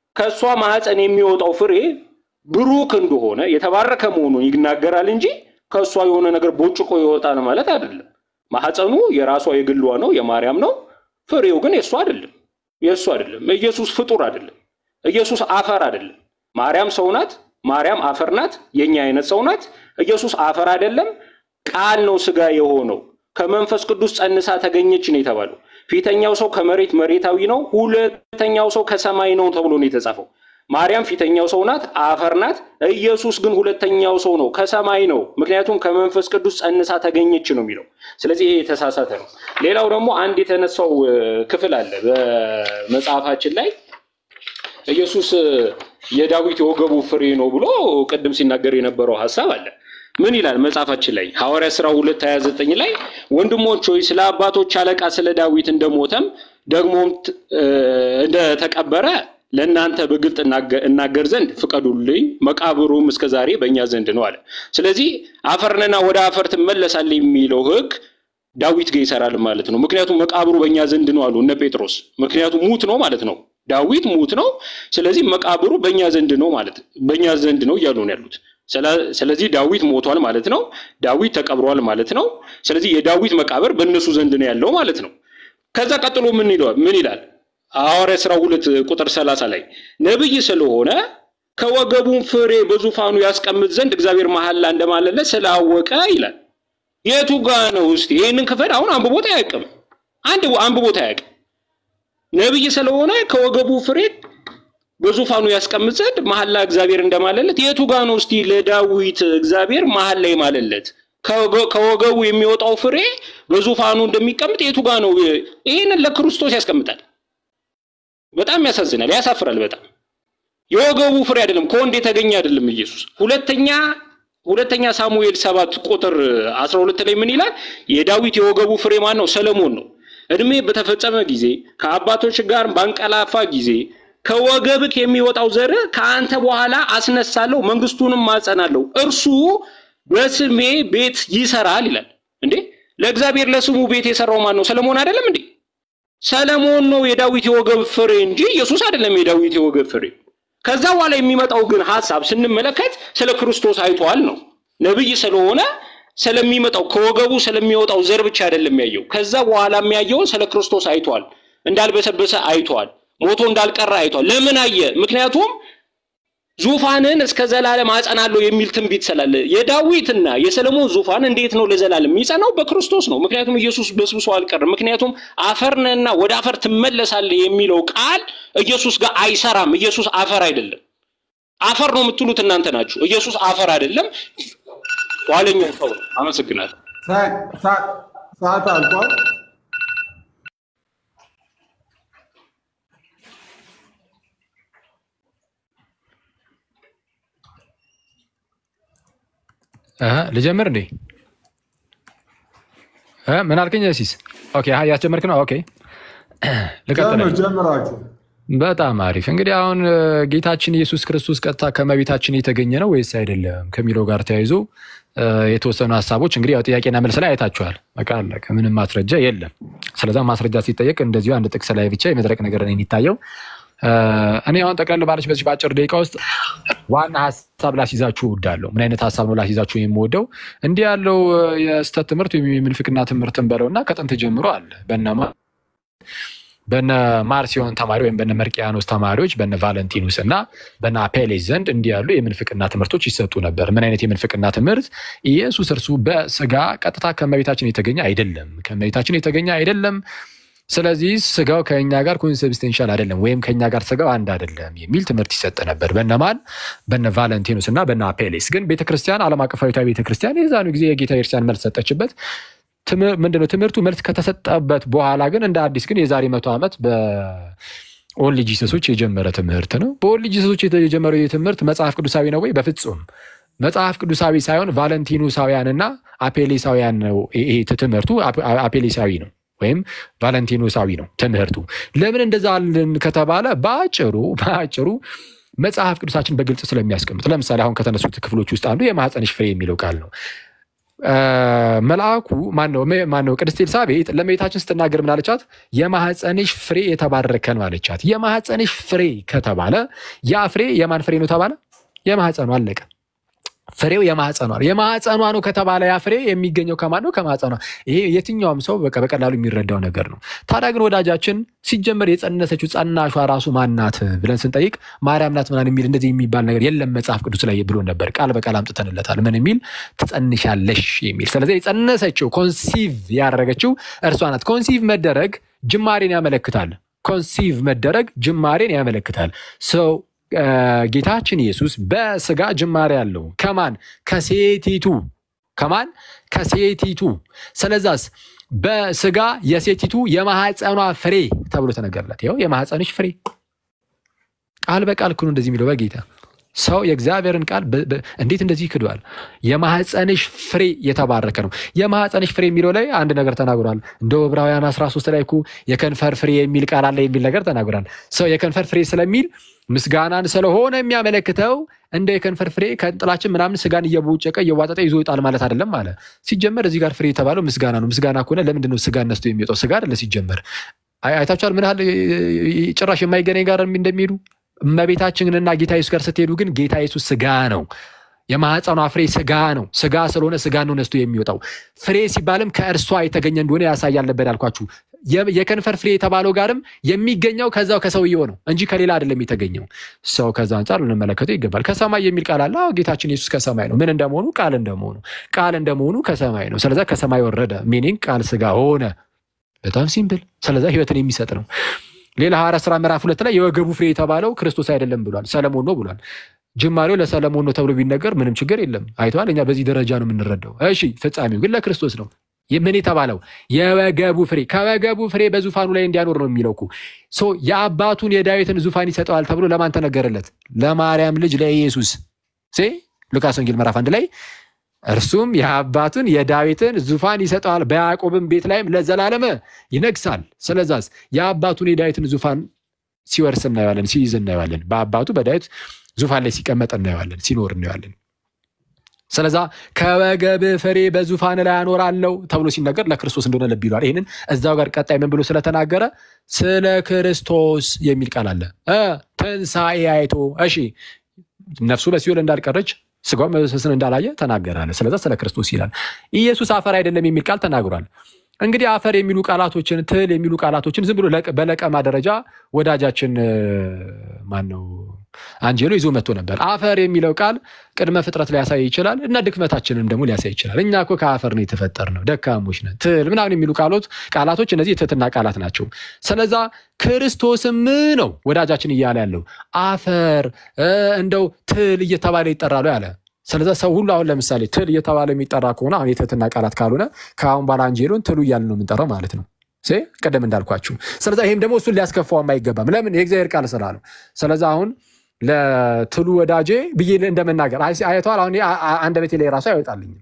ከእሷ ማህፀን የሚወጣው ፍሬ ብሩክ እንደሆነ የተባረከ መሆኑን ይናገራል እንጂ ከእሷ የሆነ ነገር ቦጭቆ ይወጣል ማለት አይደለም። ማህፀኑ የራሷ የግሏ ነው፣ የማርያም ነው። ፍሬው ግን የእሱ አይደለም፣ የእሱ አይደለም። ኢየሱስ ፍጡር አይደለም። ኢየሱስ አፈር አይደለም። ማርያም ሰው ናት። ማርያም አፈር ናት። የኛ አይነት ሰው ናት። ኢየሱስ አፈር አይደለም፣ ቃል ነው ስጋ የሆነው ከመንፈስ ቅዱስ ጸንሳ ተገኘች ነው የተባለው። ፊተኛው ሰው ከመሬት መሬታዊ ነው፣ ሁለተኛው ሰው ከሰማይ ነው ተብሎ ነው የተጻፈው። ማርያም ፊተኛው ሰው ናት፣ አፈር ናት። ኢየሱስ ግን ሁለተኛው ሰው ነው፣ ከሰማይ ነው። ምክንያቱም ከመንፈስ ቅዱስ ጸንሳ ተገኘች ነው የሚለው። ስለዚህ ይሄ የተሳሳተ ነው። ሌላው ደግሞ አንድ የተነሳው እ፣ ክፍል አለ በመጽሐፋችን ላይ ኢየሱስ የዳዊት የወገቡ ፍሬ ነው ብሎ ቅድም ሲናገር የነበረው ሀሳብ አለ። ምን ይላል መጽሐፋችን ላይ ሐዋርያ ሥራ ሁለት ሀያ ዘጠኝ ላይ ወንድሞች ሆይ ስለ አባቶች አለቃ ስለ ዳዊት እንደሞተም ደግሞም ት- እ፣ እንደተቀበረ ለእናንተ በግልጥ እናገ- እናገር ዘንድ ፍቀዱልኝ፣ መቃብሩም እስከ ዛሬ በእኛ ዘንድ ነው አለ። ስለዚህ አፈርንና ወደ አፈር ትመለሳለህ የሚለው ሕግ ዳዊት ጋር ይሰራል ማለት ነው። ምክንያቱም መቃብሩ በእኛ ዘንድ ነው አሉ እነ ጴጥሮስ። ምክንያቱም ሙት ነው ማለት ነው። ዳዊት ሙት ነው። ስለዚህ መቃብሩ በእኛ ዘንድ ነው ማለት በእኛ ዘንድ ነው እያሉ ነው ያሉት። ስለ- ስለዚህ ዳዊት ሞቷል ማለት ነው። ዳዊት ተቀብሯል ማለት ነው። ስለዚህ የዳዊት መቃብር በእነሱ ዘንድ ነው ያለው ማለት ነው። ከዛ ቀጥሎ ምን ይለዋል? ምን ይላል? ሐዋርያ ሥራ ሁለት ቁጥር ሰላሳ ላይ ነብይ ስለሆነ ከወገቡም ፍሬ በዙፋኑ ያስቀምጥ ዘንድ እግዚአብሔር መሐላ እንደማለለት ስላወቀ ይላል። የቱ ጋ ነው እስቲ ይህንን ክፍል አሁን አንብቦት አያውቅም። አንድ አንብቦት አያውቅም። ነብይ ስለሆነ ከወገቡ ፍሬ በዙፋኑ ያስቀምጥ ዘንድ መሐላ እግዚአብሔር እንደማለለት የቱ ጋ ነው እስቲ ለዳዊት እግዚአብሔር መሐላ የማለለት ከወገ- ከወገቡ የሚወጣው ፍሬ በዙፋኑ እንደሚቀምጥ የቱ ጋ ነው? ይህንን ለክርስቶስ ያስቀምጣል። በጣም ያሳዝናል፣ ያሳፍራል። በጣም የወገቡ ፍሬ አይደለም፣ ከወንድ የተገኘ አይደለም ኢየሱስ። ሁለተኛ ሁለተኛ ሳሙኤል ሰባት ቁጥር አስራ ሁለት ላይ ምን ይላል? የዳዊት የወገቡ ፍሬ ማን ነው? ሰለሞን ነው። እድሜ በተፈጸመ ጊዜ ከአባቶች ጋር ባንቀላፋ ጊዜ ከወገብክ የሚወጣው ዘር ከአንተ በኋላ አስነሳለሁ፣ መንግስቱንም ማጸናለሁ፣ እርሱ በስሜ ቤት ይሰራል ይላል። እንዴ ለእግዚአብሔር ለስሙ ቤት የሰራው ማን ነው? ሰለሞን አይደለም እንዴ? ሰለሞን ነው የዳዊት የወገብ ፍሬ እንጂ ኢየሱስ አይደለም የዳዊት የወገብ ፍሬ። ከዛ በኋላ የሚመጣው ግን ሀሳብ ስንመለከት ስለ ክርስቶስ አይቷል ነው። ነብይ ስለሆነ ስለሚመጣው ከወገቡ ስለሚወጣው ዘር ብቻ አይደለም ያየው። ከዛ በኋላ የሚያየውን ስለ ክርስቶስ አይቷል። እንዳልበሰበሰ አይቷል። ሞቶ እንዳልቀረ አይቷል። ለምን አየ? ምክንያቱም ዙፋንን እስከ ዘላለም አጸናለሁ የሚል ትንቢት ስላለ የዳዊትና የሰለሞን ዙፋን እንዴት ነው ለዘላለም የሚጸናው? በክርስቶስ ነው። ምክንያቱም ኢየሱስ በስብሶ አልቀርም። ምክንያቱም አፈርንና ወደ አፈር ትመለሳለህ የሚለው ቃል ኢየሱስ ጋር አይሰራም። ኢየሱስ አፈር አይደለም። አፈር ነው የምትሉት እናንተ ናችሁ። ኢየሱስ አፈር አይደለም፣ ኋለኛው ሰው ነው። አመሰግናለሁ። ሰዓት አልቋል። እ ልጀምር እንዴ? እ ምን አልከኝ? ሲስ ኦኬ፣ አይ ያስጀመርክ ነው። ኦኬ ልቀጥል። ጀምር ጀምራችሁ በጣም አሪፍ። እንግዲህ አሁን እ፣ ጌታችን ኢየሱስ ክርስቶስ ቀጥታ ከመቤታችን የተገኘ ነው ወይስ አይደለም ከሚለው ጋር ተያይዞ እ፣ የተወሰኑ ሀሳቦች እንግዲህ ያው ጥያቄና መልስ ላይ አይታችኋል። በቃ አለቀ። ምንም ማስረጃ የለም። ስለዛ ማስረጃ ሲጠየቅ እንደዚሁ አንድ ጥቅስ ላይ ብቻ የመድረቅ ነገር ነው የሚታየው። እ፣ እኔ አሁን ጠቅለል ባለች በዚህ በአጭር ደቂቃ ውስጥ ዋና ሀሳብ ላስይዛችሁ እወዳለሁ። ምን አይነት ሀሳብ ነው ላስይዛችሁ የምወደው? እንዲህ ያለው እ፣ የስህተት ትምህርት ወይም የምንፍቅና ትምህርትን በለውና ከጥንት ጀምሮ አለ በነማ በነ ማርሲዮን ተማሪ ወይም በነ መርቂያኖስ ተማሪዎች በነ ቫለንቲኑስ እና በነ አፔሌስ ዘንድ እንዲህ ያሉ የምንፍቅና ትምህርቶች ይሰጡ ነበር። ምን አይነት የምንፍቅና ትምህርት? ኢየሱስ እርሱ በስጋ ቀጥታ ከመቤታችን የተገኘ አይደለም፣ ከመቤታችን የተገኘ አይደለም። ስለዚህ ስጋው ከኛ ጋር ኮንሰብስቴንሻል አይደለም፣ ወይም ከኛ ጋር ስጋው አንድ አይደለም የሚል ትምህርት ይሰጥ ነበር። በነማን? በነ ቫለንቲኑስ እና በነ አፔሌስ። ግን ቤተክርስቲያን፣ ዓለም አቀፋዊቷ ቤተክርስቲያን የዛኑ ጊዜ የጌታ ቤተክርስቲያን መልስ ሰጠችበት። ትምህር- ምንድነው ትምህርቱ መልስ ከተሰጠበት በኋላ ግን እንደ አዲስ ግን የዛሬ መቶ ዓመት በኦንሊ ጂሰሶች የጀመረ ትምህርት ነው። በኦንሊ ጂሰሶች የተ- የጀመረው ይህ ትምህርት መጽሐፍ ቅዱሳዊ ነው ወይ? በፍጹም መጽሐፍ ቅዱሳዊ ሳይሆን ቫለንቲኑሳውያንና አፔሌሳውያን ነው። ይሄ ትምህርቱ አፕ- አፔሌሳዊ ነው ወይም ቫለንቲኑሳዊ ነው ትምህርቱ። ለምን እንደዛ አልን ከተባለ በአጭሩ በአጭሩ መጽሐፍ ቅዱሳችን በግልጽ ስለሚያስቀምጥ፣ ለምሳሌ አሁን ከተነሱት ክፍሎች ውስጥ አንዱ የማህፀንሽ ፍሬ የሚለው ቃል ነው። አ፣ መልአኩ ማነው ሜ- ማነው ቅድስት ኤልሳቤጥ ለእመቤታችን ስትናገር ምን አለቻት? የማህፀንሽ ፍሬ የተባረከ ነው አለቻት። የማህፀንሽ ፍሬ ከተባለ ያ ፍሬ የማን ፍሬ ነው ተባለ? የማህፀኑ አለቀ። ፍሬው የማህፀኗ ነው። የማህፀኗ ነው ከተባለ ያ ፍሬ የሚገኘው ከማን ነው? ከማህፀኗ። ይሄ የትኛውም ሰው በቃ በቀላሉ የሚረዳው ነገር ነው። ታዲያ ግን ወዳጃችን ሲጀመር የጸነሰችው ጸናሿ ራሱ ማናት ብለን ስንጠይቅ ማርያም ናት ምናምን የሚል እንደዚህ የሚባል ነገር የለም መጽሐፍ ቅዱስ ላይ ብሎ ነበር። ቃል በቃል አምጥተንለታል። ምን የሚል ትጸንሻለሽ የሚል ስለዚህ የጸነሰችው ኮንሲቭ ያደረገችው እርሷ ናት። ኮንሲቭ መደረግ ጅማሬን ያመለክታል። ኮንሲቭ መደረግ ጅማሬን ያመለክታል። ሰው ጌታችን ኢየሱስ በስጋ ጅማሬ አለው። ከማን? ከሴቲቱ። ከማን? ከሴቲቱ። ስለዛስ በስጋ የሴቲቱ የማህፀኗ ፍሬ ተብሎ ተነገርለት። ይኸው የማህፀንሽ ፍሬ ቃል በቃል ክኑ እንደዚህ የሚለው በጌታ ሰው የእግዚአብሔርን ቃል በ- በ- እንዴት እንደዚህ ይክዷል? የማህፀንሽ ፍሬ የተባረከ ነው። የማህፀንሽ ፍሬ የሚለው ላይ አንድ ነገር ተናግሯል። እንደ ዕብራውያን 13 ላይ እኮ የከንፈር ፍሬ የሚል ቃል አለ የሚል ነገር ተናግሯል። ሰው የከንፈር ፍሬ ስለሚል ምስጋናን ስለሆነ የሚያመለክተው እንደ የከንፈር ፍሬ ከጥላችን ምናምን ስጋን እየቦጨቀ እየዋጠጠ ይዞ ይወጣል ማለት አይደለም አለ። ሲጀመር እዚህ ጋር ፍሬ የተባለው ምስጋና ነው። ምስጋና ከሆነ ለምንድን ነው ስጋ ነስቶ የሚወጣው? ስጋ አይደለ ሲጀመር። አይ- አይታችኋል ምን ያህል እ, ጭራሽ የማይገናኝ ጋር እንደሚሄዱ እመቤታችንና ጌታ ኢየሱስ ጋር ስትሄዱ ግን ጌታ ኢየሱስ ስጋ ነው። የማህፀኗ ፍሬ ስጋ ነው። ስጋ ስለሆነ ስጋ ነው ነስቶ የሚወጣው። ፍሬ ሲባልም ከእርሷ የተገኘ እንደሆነ ያሳያል ነበር ያልኳችሁ። የ- የከንፈር ፍሬ የተባለው ጋርም የሚገኘው ከዛው ከሰውየው ነው እንጂ ከሌላ አይደለም የተገኘው። ሰው ከዛ አንጻር ልንመለከተው ይገባል። ከሰማይ የሚል ቃል አለ። አዎ ጌታችን ኢየሱስ ከሰማይ ነው። ምን እንደመሆኑ ቃል እንደመሆኑ ቃል እንደመሆኑ ከሰማይ ነው። ስለዛ ከሰማይ ወረደ ሚኒንግ ቃል ስጋ ሆነ። በጣም ሲምፕል። ስለዛ ህይወትን የሚሰጥ ነው። ሌላ ሐዋርያት ሥራ ምዕራፍ ሁለት ላይ የወገቡ ፍሬ የተባለው ክርስቶስ አይደለም ብሏል፣ ሰለሞን ነው ብሏል። ጅማሬው ለሰለሞን ነው ተብሎ ቢነገር ምንም ችግር የለም። አይተዋል። እኛ በዚህ ደረጃ ነው የምንረዳው። እሺ፣ ፍጻሜው ግን ለክርስቶስ ነው። ይህ ምን የተባለው የወገቡ ፍሬ ከወገቡ ፍሬ በዙፋኑ ላይ እንዲያኖር ነው የሚለው እኮ ሶ የአባቱን የዳዊትን ዙፋን ይሰጠዋል ተብሎ ለማን ተነገረለት? ለማርያም ልጅ ለኢየሱስ ሴ ሉቃስ ወንጌል ምዕራፍ አንድ ላይ እርሱም የአባቱን የዳዊትን ዙፋን ይሰጠዋል፣ በያዕቆብም ቤት ላይም ለዘላለመ ይነግሳል። ስለዛስ የአባቱን የዳዊትን ዙፋን ሲወርስ እናየዋለን፣ ሲይዝ እናየዋለን። በአባቱ በዳዊት ዙፋን ላይ ሲቀመጥ እናየዋለን፣ ሲኖር እናየዋለን። ስለዛ ከወገብ ፍሬ በዙፋን ላይ አኖራለሁ ተብሎ ሲነገር ለክርስቶስ እንደሆነ ልብ ይሏል። ይህንን እዛው ጋር ቀጣይ ምን ብሎ ስለተናገረ ስለ ክርስቶስ የሚል ቃል አለ እ ትንሣኤ አይቶ እሺ ነፍሱ በሲኦል እንዳልቀረች ስጋው መበስበስን እንዳላየ ተናገራለ። ስለዛ ስለ ክርስቶስ ይላል። ኢየሱስ አፈር አይደለም የሚል ቃል ተናግሯል። እንግዲህ አፈር የሚሉ ቃላቶችን ትል የሚሉ ቃላቶችን ዝም ብሎ ለቅ- በለቀማ ደረጃ ወዳጃችን ማን ነው አንጀሎ ይዞ መጥቶ ነበር። አፈር የሚለው ቃል ቅድመ ፍጥረት ሊያሳይ ይችላል እና ድክመታችንም ደግሞ ሊያሳይ ይችላል። እኛ እኮ ከአፈር ነው የተፈጠርነው፣ ደካሞች ነን። ትል ምናምን የሚሉ ቃሎት ቃላቶች እነዚህ የትህትና ቃላት ናቸው። ስለዛ ክርስቶስም ነው ወዳጃችን እያለ ያለው አፈር እ፣ እንደው ትል እየተባለ ይጠራሉ ያለ ስለዛ ሰው ሁሉ አሁን ለምሳሌ ትል እየተባለ የሚጠራ ከሆነ አሁን የትህትና ቃላት ካልሆነ ከአሁን ባላ አንጀሎን ትሉ እያልን ነው የምንጠራው ማለት ነው። ሴ ቅድም እንዳልኳችሁ። ስለዛ ይህም ደግሞ እሱን ሊያስከፋውም አይገባም። ለምን የእግዚአብሔር ቃል ስላለው። ስለዛ አሁን ለትሉ ወዳጄ ብዬ እንደመናገር አይ- አይተዋል። አሁን አ- አ- አንደበቴ ላይ ራሱ አይወጣልኝም።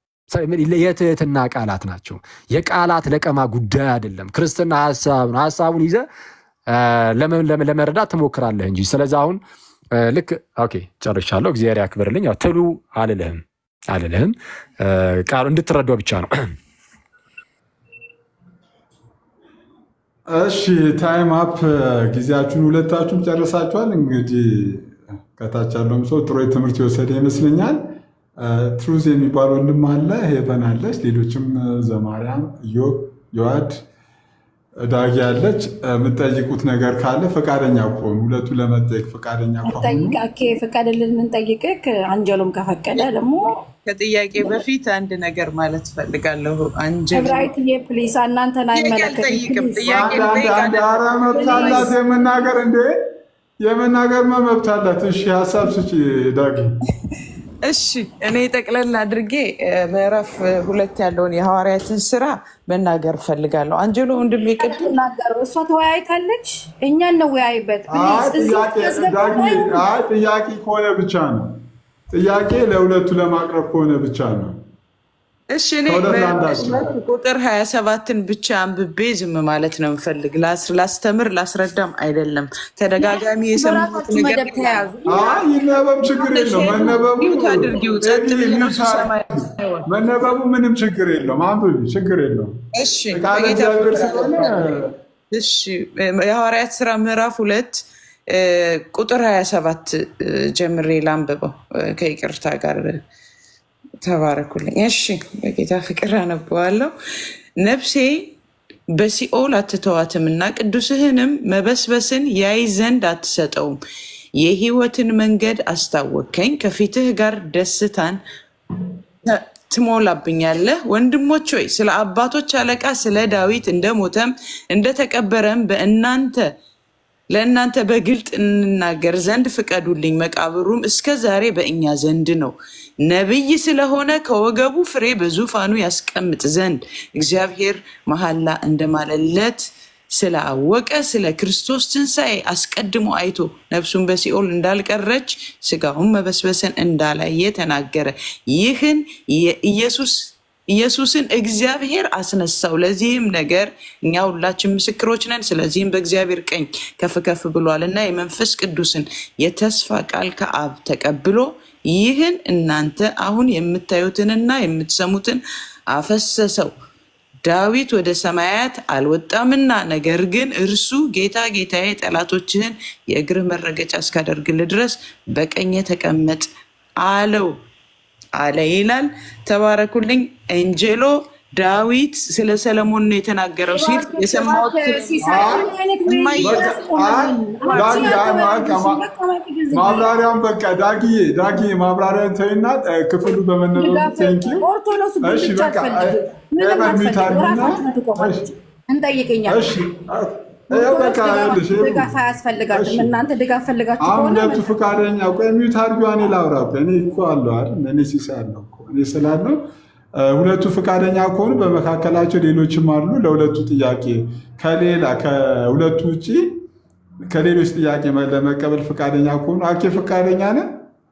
የትህትና ቃላት ናቸው። የቃላት ለቀማ ጉዳይ አይደለም። ክርስትና ሀሳብ ነው። ሀሳቡን ይዘህ አ፣ ለመ- ለመ- ለመረዳት ትሞክራለህ እንጂ። ስለዚ አሁን አ፣ ልክ ኦኬ ጨርሻለሁ። እግዚአብሔር ያክብርልኝ። ያው ትሉ አልልህም አልልህም አ፣ ቃሉ እንድትረዳው ብቻ ነው። እሺ ታይም አፕ ጊዜያችሁን ሁለታችሁም ጨርሳችኋል። እንግዲህ ከታች ያለውም ሰው ጥሩ ትምህርት የወሰደ ይመስለኛል። ትሩዝ የሚባል ወንድም አለ፣ ሄቨን አለች፣ ሌሎችም ዘማርያም፣ ኢዮብ፣ ዮአድ፣ ዳጊ አለች። የምጠይቁት ነገር ካለ ፈቃደኛ ከሆኑ ሁለቱ ለመጠየቅ ፈቃደኛ ከሆኑ ጠይቃኬ ፈቀደልን እንጠይቅህ። አንጀሎም ከፈቀደ ደግሞ ከጥያቄ በፊት አንድ ነገር ማለት ፈልጋለሁ። አንጀል እብራይትዬ ፕሊስ እናንተን አይመለከትም። አልጠይቅም። ፕሊዝ ጥያቄ አንድ አንድ ልጠይቅ አንድ ኧረ መብት አላት የመናገር እንዴ የመናገር መብት አላት። እሺ ሀሳብ ስጪ ዳጊ። እሺ እኔ ጠቅለል አድርጌ እ፣ ምዕራፍ እ, ሁለት ያለውን የሐዋርያትን ስራ መናገር ፈልጋለሁ። አንጀሎ ወንድሜ ቅድም ናገሩ እሷ ተወያይታለች። እኛ እንወያይበት አይ ፕሊዝ። እዚህ ጥያቄ ያስገባ ዳጊ፣ አይ ጥያቄ ከሆነ ብቻ ነው። ጥያቄ ለሁለቱ ለማቅረብ ከሆነ ብቻ ነው። እሺ እኔ ከሁለት ለአንዳችን በእውነት ቁጥር ሀያ ሰባትን ብቻ አንብቤ ዝም ማለት ነው የምፈልግ። ላስ- ላስተምር ላስረዳም አይደለም። ተደጋጋሚ የሰማሁት በራሳችሁ ነገር መደብ ተያዙ። አይ ይነበብ፣ ችግር የለው መነበቡ ሚውት አድርጊው፣ ጸጥ ኤቢ ብለህ ሚውት ስሰማ አድርጊው። መነበቡ ምንም ችግር የለውም። አንብቢ፣ ችግር የለውም። እሺ ቃለ በጌታ እግዚአብሔር ፍቅር ስለሆነ እሺ የሐዋርያት ስራ ምዕራፍ ሁለት እ፣ ቁጥር ሀያ ሰባት ጀምሬ ላንብበው እ፣ ከይቅርታ ጋር ተባረኩልኝ። እሺ በጌታ ፍቅር አነበዋለሁ። ነፍሴ በሲኦል አትተዋትምና ቅዱስህንም መበስበስን ያይ ዘንድ አትሰጠውም። የሕይወትን መንገድ አስታወከኝ፣ ከፊትህ ጋር ደስታን ተ- ትሞላብኛለህ። ወንድሞች ሆይ ስለ አባቶች አለቃ ስለ ዳዊት እንደሞተም እንደተቀበረም በእናንተ ለእናንተ በግልጥ እንናገር ዘንድ ፍቀዱልኝ። መቃብሩም እስከ ዛሬ በእኛ ዘንድ ነው። ነቢይ ስለሆነ ከወገቡ ፍሬ በዙፋኑ ያስቀምጥ ዘንድ እግዚአብሔር መሐላ እንደማለለት ስላወቀ ስለ ክርስቶስ ትንሣኤ አስቀድሞ አይቶ ነፍሱን በሲኦል እንዳልቀረች ስጋውን መበስበስን እንዳላየ ተናገረ። ይህን የኢየሱስ ኢየሱስን እግዚአብሔር አስነሳው። ለዚህም ነገር እኛ ሁላችን ምስክሮች ነን። ስለዚህም በእግዚአብሔር ቀኝ ከፍ ከፍ ብሏል እና የመንፈስ ቅዱስን የተስፋ ቃል ከአብ ተቀብሎ ይህን እናንተ አሁን የምታዩትንና የምትሰሙትን አፈሰሰው። ዳዊት ወደ ሰማያት አልወጣምና፣ ነገር ግን እርሱ ጌታ ጌታዬ ጠላቶችህን የእግርህ መረገጫ እስካደርግልህ ድረስ በቀኜ ተቀመጥ አለው አለ ይላል። ተባረኩልኝ። ኤንጀሎ ዳዊት ስለ ሰለሞን ነው የተናገረው ሲል የሰማሁት ማብራሪያውን በቃ ዳጊዬ ዳጊዬ ማብራሪያውን ተይና እ፣ ክፍሉ በመነበቡ ቴንኪ ኦርቶዶክስ እሺ ብቻ በቃ አትፈልግም። ምንም ኤቨን ሚዩት አትፈልግም። አድርጊና ራሳችሁ ትቆማለች። እንጠይቅኛል። እሺ ይኸው በቃ ይኸውልሽ ይኸው ድጋፍ አያስፈልጋትም። እናንተ ድጋፍ ፈልጋችሁ አሁን ከሆነ ሁለቱ ፈቃደኛ ቆይ ሚዩት አድርጊዋ እኔ ላውራ እኮ እኔ እኮ አለሁ አይደል እኔ ሲሳይ አለሁ እኮ እኔ ስላለው እ፣ ሁለቱ ፈቃደኛ ከሆኑ በመካከላቸው ሌሎችም አሉ ለሁለቱ ጥያቄ ከሌላ ከሁለቱ ውጭ ከሌሎች ጥያቄ መ- ለመቀበል ፈቃደኛ ከሆኑ አኬ ፈቃደኛ ነህ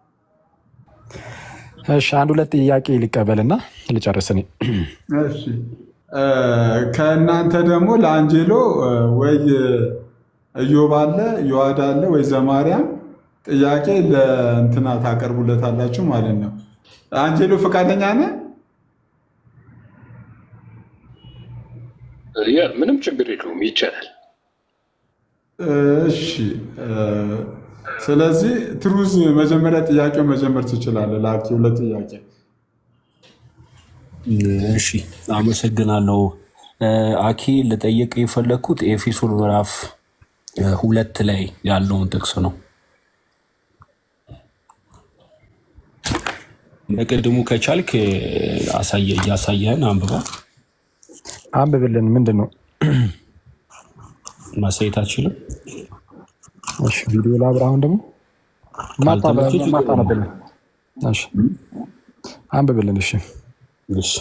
እሺ አንድ ሁለት ጥያቄ ሊቀበልና ልጨርስ እኔ። እሺ እ፣ ከእናንተ ደግሞ ለአንጀሎ እ፣ ወይ እዮብ አለ ዮዋድ አለ ወይ ዘማርያም ጥያቄ ለእንትና ታቀርቡለታላችሁ ማለት ነው። አንጀሎ ፈቃደኛ ነህ? ያ ምንም ችግር የለውም ይቻላል። እሺ እ፣ ስለዚህ ትሩዝ መጀመሪያ ጥያቄው መጀመር ትችላለህ። ለአኬ ሁለት ጥያቄ እሺ አመሰግናለሁ። እ፣ አኬ ልጠይቅ የፈለግኩት ኤፌሶን ምዕራፍ እ፣ ሁለት ላይ ያለውን ጥቅስ ነው። በቅድሙ ከቻልክ እ፣ አሳየ- እያሳየህን አንብባ አንብብልን። ምንድን ነው? ማሳየት አትችልም? እሺ ቪዲዮ ላብራ። አሁን ደግሞ ካልተመቸህ ችግር የለውም። ማታነብልን። እሺ አንብብልን። እሺ እሺ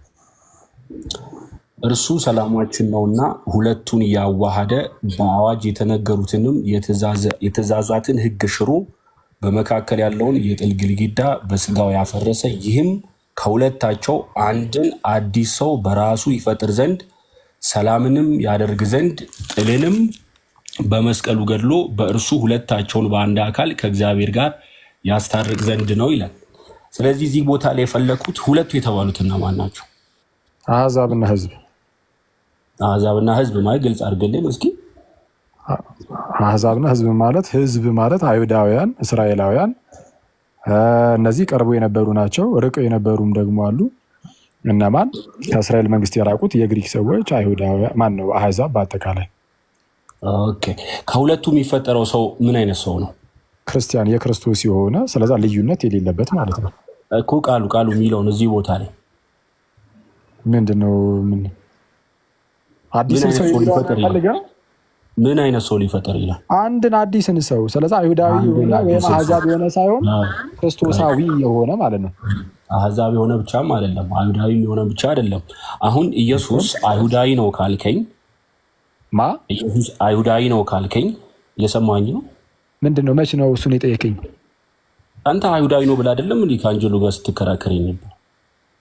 እርሱ ሰላማችን ነውና ሁለቱን ያዋሃደ በአዋጅ የተነገሩትንም የትእዛዘ- የትእዛዛትን ሕግ ሽሮ በመካከል ያለውን የጥል ግድግዳ በስጋው ያፈረሰ ይህም ከሁለታቸው አንድን አዲስ ሰው በራሱ ይፈጥር ዘንድ ሰላምንም ያደርግ ዘንድ ጥልንም በመስቀሉ ገድሎ በእርሱ ሁለታቸውን በአንድ አካል ከእግዚአብሔር ጋር ያስታርቅ ዘንድ ነው ይላል። ስለዚህ እዚህ ቦታ ላይ የፈለኩት ሁለቱ የተባሉት እነማን ናቸው? አሕዛብና ሕዝብ አሕዛብና ሕዝብ ማለት ግልጽ አድርግልን እስኪ። አሕዛብና ሕዝብ ማለት ሕዝብ ማለት አይሁዳውያን፣ እስራኤላውያን እ፣ እነዚህ ቀርቦ የነበሩ ናቸው። ርቀው የነበሩም ደግሞ አሉ። እነማን? ከእስራኤል መንግስት የራቁት የግሪክ ሰዎች፣ አይሁዳውያን ማን ነው? አሕዛብ በአጠቃላይ ኦኬ። ከሁለቱ የሚፈጠረው ሰው ምን አይነት ሰው ነው ክርስቲያን የክርስቶስ የሆነ ስለዛ ልዩነት የሌለበት ማለት ነው። እኮ ቃሉ ቃሉ የሚለውን እዚህ ቦታ ላይ ምንድን ነው? ምን አዲስን ምን ሰው አይነት ሰው የሚለውን ሊፈጠር ይላል? ፈልገህ ምን አይነት ሰው ሊፈጠር ይላል? አንድን አዲስን ሰው ስለዛ አይሁዳዊ አንድን የሆነ ወይም አዲስን ሰው። አሕዛብ የሆነ ሳይሆን አዎ። ክርስቶሳዊ የሆነ ማለት ነው። አሕዛብ የሆነ ብቻም አይደለም፣ አይሁዳዊ የሆነ ብቻ አይደለም። አሁን ኢየሱስ አይሁዳዊ ነው ካልከኝ ማ ኢየሱስ አይሁዳዊ ነው ካልከኝ እየሰማኝ ነው። ምንድን ነው? መች ነው እሱን የጠየቀኝ? አንተ አይሁዳዊ ነው ብለህ አይደለም እንዲህ ከአንጀሎ ጋር ስትከራከረኝ ነበር።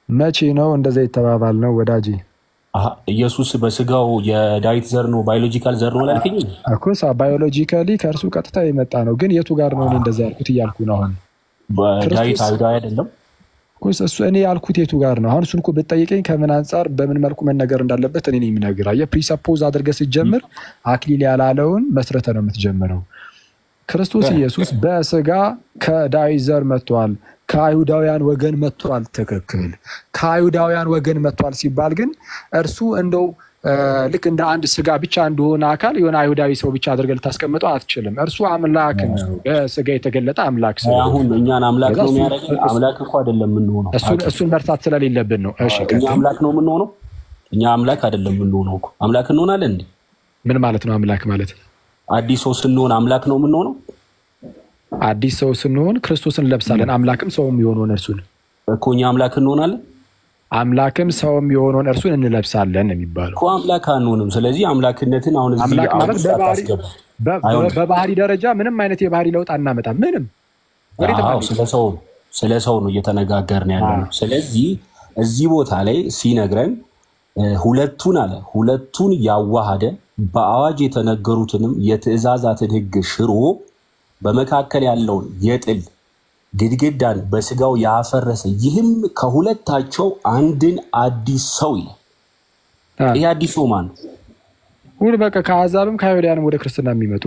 መቼ ነው እንደዛ የተባባል ነው ወዳጄ? አሀ፣ ኢየሱስ በስጋው የዳዊት ዘር ነው ባዮሎጂካል ዘር ነው ላልከኝ እኮ ባዮሎጂካሊ ከእርሱ ቀጥታ የመጣ ነው። ግን የቱ ጋር ነው እኔ እንደዛ ያልኩት እያልኩ ነው አሁን ዳዊት ክርስቶስ- አይሁዳዊ አይደለም። እኮ እሱ እኔ ያልኩት የቱ ጋር ነው? አሁን እሱን እኮ ብትጠይቀኝ ከምን አንጻር በምን መልኩ መነገር እንዳለበት እኔ ነኝ የምነግርህ። አየህ ፕሪሰፖዝ አድርገህ ስትጀምር አክሊል ያላለውን መስረተ ነው የምትጀምረው። ክርስቶስ ኢየሱስ በስጋ ከዳዊት ዘር መጥቷል፣ ከአይሁዳውያን ወገን መጥቷል። ትክክል። ከአይሁዳውያን ወገን መጥቷል ሲባል ግን እርሱ እንደው እ፣ ልክ እንደ አንድ ስጋ ብቻ እንደሆነ አካል የሆነ አይሁዳዊ ሰው ብቻ አድርገህ ልታስቀምጠው አትችልም። እርሱ አምላክ ነው፣ በስጋ የተገለጠ አምላክ ሰው አሁን እኛን አምላክ ከዛ ነው እሱ- የሚያደርገን። አምላክ እኮ አይደለም የምንሆነው። እሱን እሱን መርሳት ስለሌለብን ነው። እሺ እኛ ቀጥል። አምላክ ነው የምንሆነው። እኛ አምላክ አይደለም የምንሆነው እኮ አምላክ እንሆናለን እንዴ? ምን ማለት ነው አምላክ ማለት? አዲስ ሰው ስንሆን አምላክ ነው የምንሆነው አዲስ ሰው ስንሆን ክርስቶስን እንለብሳለን። አምላክም ሰውም የሆነውን እርሱን እኮ እኛ አምላክ እንሆናለን አምላክም ሰውም የሆነውን እርሱን እንለብሳለን ነው የሚባለው። እኮ አምላክ አንሆንም። ስለዚህ አምላክነትን አሁን እዚህ አምላክ ማለት አውድ በባህሪ አታስገባ። በ- አይሆንም። በባህሪ ደረጃ ምንም አይነት የባህሪ ለውጥ አናመጣም። ምንም ወዴትም አዎ፣ አንሄድም። ስለ ሰው ስለ ሰው ነው እየተነጋገርን ያለ ነው። ስለዚህ እዚህ ቦታ ላይ ሲነግረን እ፣ ሁለቱን አለ ሁለቱን ያዋሃደ በአዋጅ የተነገሩትንም የትእዛዛትን ሕግ ሽሮ በመካከል ያለውን የጥል ግድግዳን በስጋው ያፈረሰ ይህም ከሁለታቸው አንድን አዲስ ሰው ይላል። አ፣ ይህ አዲስ ሰው ማን ነው? ሁሉ በቃ ከአሕዛብም ከአይሁዳውያንም ወደ ክርስትና የሚመጡ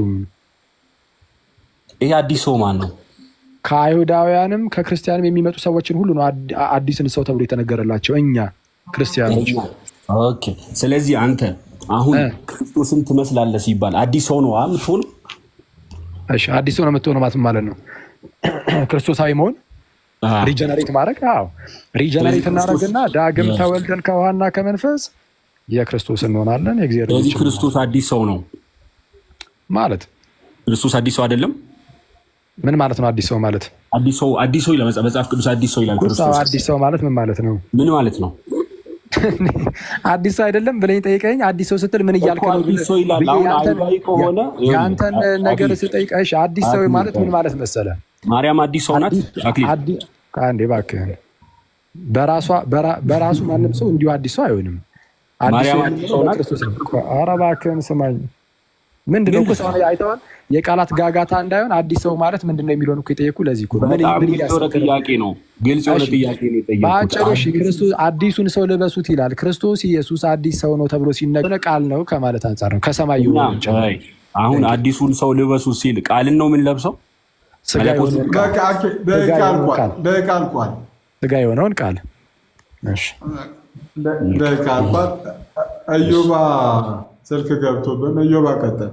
ይህ አዲስ ሰው ማን ነው? ከአይሁዳውያንም ከክርስቲያንም የሚመጡ ሰዎችን ሁሉ ነው አድ- አዲስን ሰው ተብሎ የተነገረላቸው እኛ ክርስቲያኖች። ኦኬ። ስለዚህ አንተ አሁን እ። ክርስቶስን ትመስላለህ ሲባል አዲስ ሰው ነው የምትሆነው? እሺ አዲስ ሰው ነው የምትሆነው ማለት ምን ማለት ነው? ክርስቶሳዊ መሆን ሪጀነሬት ማድረግ አዎ ሪጀነሬት እናደርግና ዳግም Yes. ተወልደን ከውሃና ከመንፈስ የክርስቶስ እንሆናለን። የእግዚአብሔር ስለዚህ ልጆች ክርስቶስ አዲስ ሰው ነው። ማለት ክርስቶስ አዲስ ሰው አይደለም። ምን ማለት ነው? አዲስ ሰው ማለት አዲስ ሰው አዲስ ሰው ይላል መጽ- መጽሐፍ ቅዱስ አዲስ ሰው ይላል። ሰው ክርስቶስ አዲስ ሰው ማለት ምን ማለት ነው? ምን ማለት ነው? አዲስ ሰው አይደለም ብለኝ ጠይቀኝ። አዲስ ሰው ስትል ምን እያልክ እኮ ነው? አዲስ ሰው ይላል። ብዬ አሁን ያንተን- አይሁዳዊ ከሆነ ይኸውልህ፣ ያንተን ነገር አክሊል፣ ስጠይቀሽ አዲስ ሰው አክሊል፣ ማለት ምን ማለት መሰለ? ማርያም አዲስ ሰው ናት። አክሊል አዲ- አንዴ እባክህን በራሷ በራ- በራሱ ማንም ሰው እንዲሁ አዲስ ሰው አይሆንም። አዲስ ማርያም ሰው አዲስ የሚሆነው ሰው ናት? በክርስቶስ ነው። ኧረ እባክህን ስማኝ። ምንድን ነው እኮ ሰው አይተዋል። የቃላት ጋጋታ እንዳይሆን አዲስ ሰው ማለት ምንድን ነው የሚለውን እኮ የጠየኩ ለዚህ እኮ ነው። ምን በጣም ምን ግልጽ የሆነ እያሰብክ ነው? ጥያቄ ነው። ግልጽ የሆነ እሺ። ጥያቄ ነው የጠየቁት። በአጭሩ እሺ፣ ክርስቶስ አዲሱን ሰው ልበሱት ይላል። ክርስቶስ ኢየሱስ አዲስ ሰው ነው ተብሎ ሲነገር ቃል ነው ከማለት አንጻር ነው። ከሰማይ እና የሆነ ጭምር አይ፣ አሁን አዲሱን ሰው ልበሱ ሲል ቃልን ነው የምንለብሰው? ስጋ መለኮት የሆነውን ቃል በቃ ኦኬ፣ ደቂቃ አልቋል። ደቂቃ አልቋል። ስጋ የሆነውን ቃል እሺ ደ- ደቂቃ አልቋል። እዮባ ስልክ ገብቶብን እዮባ ቀጠል።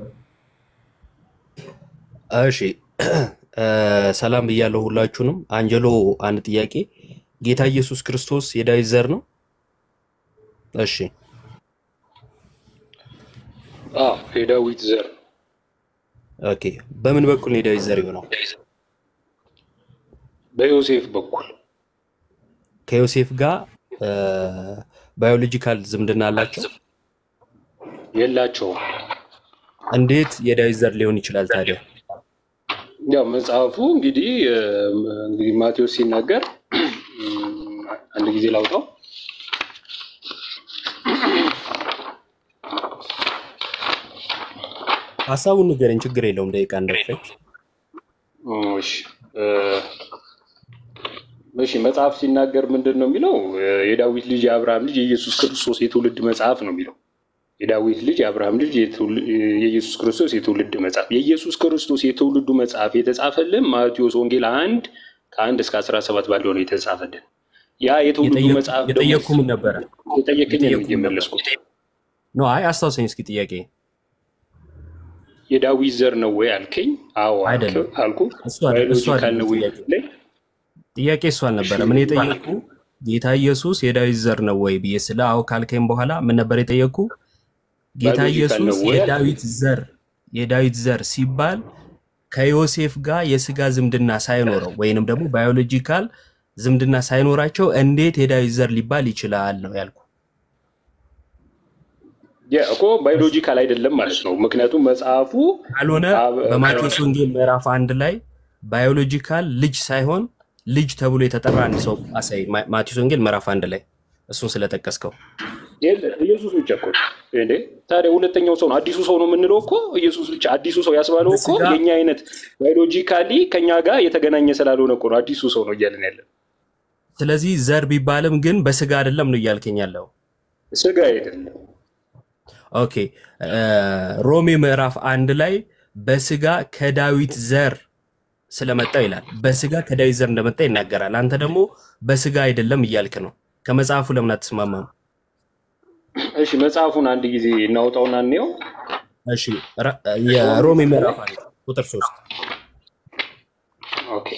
እሺ እ፣ ሰላም ብያለሁ ሁላችሁንም። አንጀሎ አንድ ጥያቄ፣ ጌታ ኢየሱስ ክርስቶስ የዳዊት ዘር ነው? እሺ አዎ የዳዊት ዘር ኦኬ። በምን በኩል ነው የዳዊት ዘር የሆነው? በዮሴፍ በኩል ከዮሴፍ ጋር ባዮሎጂካል ዝምድና አላቸው? የላቸውም። እንዴት የዳዊት ዘር ሊሆን ይችላል ታዲያ? ያው መጽሐፉ እንግዲህ እ፣ እንግዲህ ማቴዎስ ሲናገር አንድ ጊዜ ላውጣው። ሀሳቡን ንገረኝ፣ ችግር የለውም ደቂቃ እንዳይፈጅ። እሺ እ፣ እሺ መጽሐፍ ሲናገር ምንድን ነው የሚለው? እ፣ የዳዊት ልጅ የአብርሃም ልጅ የኢየሱስ ክርስቶስ የትውልድ መጽሐፍ ነው የሚለው። የዳዊት ልጅ የአብርሃም ልጅ የትውል- የኢየሱስ ክርስቶስ የትውልድ መጽሐፍ። የኢየሱስ ክርስቶስ የትውልዱ መጽሐፍ የተጻፈልን ማቴዎስ ወንጌል አንድ ከአንድ እስከ አስራ ሰባት ባለው ነው የተጻፈልን። ያ የትውልዱ የጠየቁ- መጽሐፍ ደግሞ የጠየቁ ምን ነበረ? የጠየቅኝ ነው የጠየቁ ምን ነበር? የመለስኩት። ኖ አይ አስታውሰኝ እስኪ ጥያቄ። የዳዊት ዘር ነው ወይ አልከኝ? አዎ አልክ- አይደለም። አልኩ። እሱ አይደለም፣ እሱ ባዮሎጂካል አይደለም ነው ወይ ጥያቄ። ላይ ጥያቄ እሱ አልነበረ። ምን የጠየቁ ጌታ ኢየሱስ የዳዊት ዘር ነው ወይ ብዬ ስለ አዎ ካልከኝ በኋላ ምን ነበር የጠየቁ? ጌታ ባዮሎጂካል ነው ኢየሱስ ወይ የዳዊት ዘር የዳዊት ዘር ሲባል ከዮሴፍ ጋር የስጋ ዝምድና ሳይኖረው ወይንም ደግሞ ባዮሎጂካል ዝምድና ሳይኖራቸው እንዴት የዳዊት ዘር ሊባል ይችላል ነው ያልኩ። ያ እኮ ባዮሎጂካል አይደለም ማለት ነው። ምክንያቱም መጽሐፉ ካልሆነ አብ- በማቴዎስ ወንጌል ምዕራፍ አንድ ላይ ባዮሎጂካል ልጅ ሳይሆን ልጅ ተብሎ የተጠራ አንድ ሰው አሳይ። ማ- ማቴዎስ ወንጌል ምዕራፍ አንድ ላይ እሱን ስለጠቀስከው የለም ኢየሱስ ብቻ እኮ ነው እንዴ። ታዲያ ሁለተኛው ሰው ነው አዲሱ ሰው ነው የምንለው እኮ ኢየሱስ ብቻ አዲሱ ሰው ያስባለው እኮ በስጋ- የኛ አይነት ባዮሎጂካሊ ከኛ ጋር የተገናኘ ስላልሆነ እኮ ነው አዲሱ ሰው ነው እያለን ያለን። ስለዚህ ዘር ቢባልም ግን በስጋ አይደለም ነው እያልከኝ ያለው። ስጋ አይደለም። ኦኬ እ፣ ሮሜ ምዕራፍ አንድ ላይ በስጋ ከዳዊት ዘር ስለመጣ ይላል። በስጋ ከዳዊት ዘር እንደመጣ ይናገራል። አንተ ደግሞ በስጋ አይደለም እያልክ ነው። ከመጽሐፉ ለምን አትስማማም? እሺ መጽሐፉን አንድ ጊዜ እናውጣውና እንየው። እሺ ራ- የሮሜ ምዕራፍ አንድ ቁጥር ሶስት ኦኬ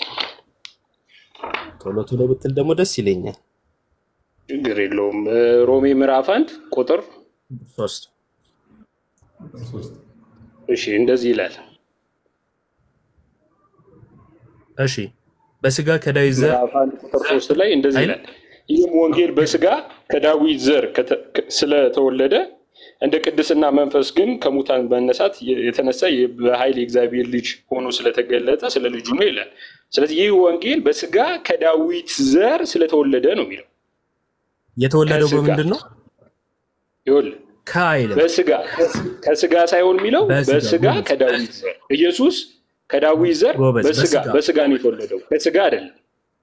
ቶሎ ቶሎ ብትል ደግሞ ደስ ይለኛል። ችግር የለውም። እ፣ ሮሜ ምዕራፍ አንድ ቁጥር ሶስት እሺ እንደዚህ ይላል እሺ በስጋ ከዳዊት ዘር ምዕራፍ አንድ ቁጥር ሶስት ላይ እንደዚህ አይል? ይላል ይህም ወንጌል በስጋ ከዳዊት ዘር ከተ- ከ- ስለተወለደ እንደ ቅድስና መንፈስ ግን ከሙታን መነሳት የተነሳ የ- በኃይል የእግዚአብሔር ልጅ ሆኖ ስለተገለጠ ስለ ልጁ ነው ይላል። ስለዚህ ይህ ወንጌል በስጋ ከዳዊት ዘር ስለተወለደ ነው የሚለው። የተወለደው ከስጋ በምንድን ነው? ይኸውልህ ከአይልም በስጋ ከስጋ ሳይሆን የሚለው በስጋ፣ በስጋ ጎበዝ። ከዳዊት ዘር ኢየሱስ ከዳዊት ዘር ጎበዝ፣ በስጋ በስጋ። በስጋ ነው የተወለደው ከስጋ አይደለም።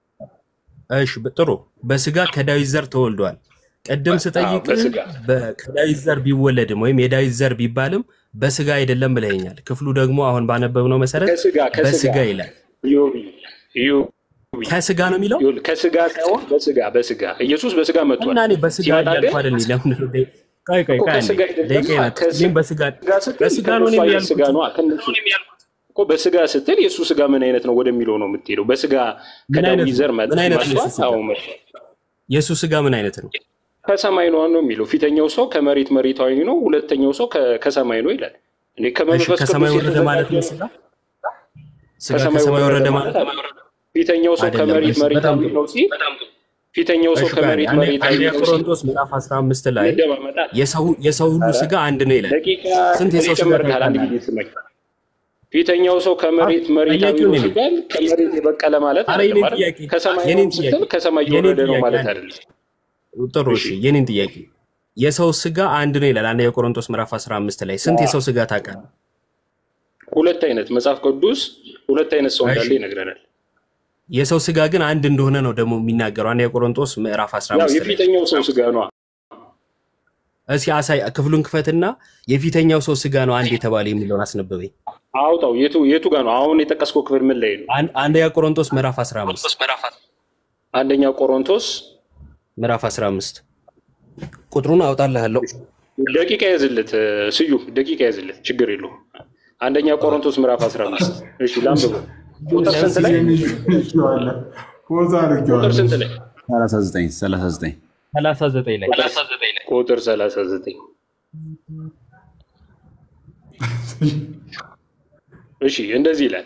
እሺ ብ- ጥሩ በስጋ ከዳዊት ዘር ተወልዷል። ቅድም ስጠይቅ በስጋ። በ- ከዳዊት ዘር ቢወለድም ወይም የዳዊት ዘር ቢባልም በስጋ አይደለም ብለኸኛል። ክፍሉ ደግሞ አሁን ባነበብነው መሰረት ከስጋ ከስጋ በስጋ ይላል። ኢዮብ ኢዮብ ከስጋ ነው የሚለው ይኸውልህ ከስጋ ሳይሆን በስጋ በስጋ ኢየሱስ በስጋ መጥቷል። እና እኔ በስጋ ሲመጣ እያልኩ ግን አይደል? ለምን ቆይ ቆይ እኮ ቆይ አንዴ ከስጋ አይደለም። ደቂቃዬ ናት። ከስ- እኔም በስጋ ስጋ ስትል በስጋ ነው እኔም ከእነሱ አይነት ስጋ ያልኩት። ነው ከእነሱ እኮ በስጋ ስትል የእሱ ስጋ ምን አይነት ነው ወደሚለው ነው የምትሄደው። በስጋ ምን አይነት ከዳዊት ነው? ዘር መጥ- ምን አይነት ነው የእሱ መጥቷል። ስጋ? አዎ መጥቷል። የእሱ ስጋ ምን አይነት ነው? ከሰማይ ነው ነው የሚለው። ፊተኛው ሰው ከመሬት መሬታዊ ነው፣ ሁለተኛው ሰው ከ- ከሰማይ ነው ይላል። እኔ እሺ ከመንፈስ ከሰማይ ቅዱስ ወረደ ማለት ነው የተዘጋጀ ስጋ ስጋ ከሰማይ ወረደ ማለት ነው? ፊተኛው ሰው አይደለም። ከመሬት እሺ፣ በጣም መሬታዊ ጥሩ። ነው ሲል ፊተኛው ሰው እሺ ቆይ አንዴ ከመሬት አንዴ- መሬታዊ አንደኛ ነው ሲል ቆሮንቶስ ምዕራፍ 15 ላይ ይደማመጣል። የሰው የሰው ሁሉ ስጋ አንድ ነው ይላል። ደቂቃ ስንት የሰው ስጋ ይጨመርልሃል። አንድ ታውቃለህ? ጊዜ ስመኝ። ፊተኛው ሰው ከመሬት መሬታዊ ጥያቄው ነው እኔ ነኝ። ሲባል ከመሬት የበቀለ ማለት አረ አይደለም የኔን አይደል? ጥያቄ ከሰማይ የኔን ነው ጥያቄ ስትል ከሰማይ የኔን የወረደ ነው ጥያቄ ማለት አንዴ። አይደለም። ጥሩ እሺ፣ የኔን ጥያቄ የሰው ስጋ አንድ ነው ይላል። አንደኛ ቆሮንቶስ ምዕራፍ 15 ላይ ስንት የሰው ስጋ ታውቃለህ? ሁለት አይነት መጽሐፍ ቅዱስ ሁለት አይነት ሰው እንዳለ እሺ። ይነግረናል። የሰው ስጋ ግን አንድ እንደሆነ ነው ደግሞ የሚናገረው። አንደኛ ቆሮንቶስ ምዕራፍ ያው 15 ላይ የፊተኛው ሰው ስጋ ነው። እስኪ አሳይ፣ ክፍሉን ክፈትና የፊተኛው ሰው ስጋ ነው አንድ የተባለ የሚለውን አስነበበኝ። አውጣው። የቱ የቱ ጋር ነው? አሁን የጠቀስከው ክፍል ምን ላይ ነው? አን- አንደኛ ቆሮንቶስ ምዕራፍ 15 አንደኛ ቆሮንቶስ ምዕራፍ 15 ቁጥሩን አውጣልሃለሁ። ደቂቃ ያዝለት ስዩም፣ ደቂቃ ያዝለት፣ ችግር የለውም። አንደኛ ቆሮንቶስ ምዕራፍ 15 እሺ፣ ላንብበው። ቁጥር ስንት ላይ? ፖዝ ቁጥር አድርጌዋለሁ። ስንት ላይ? 39 39 39 ላይ ቁጥር 39 እሺ እንደዚህ ይላል።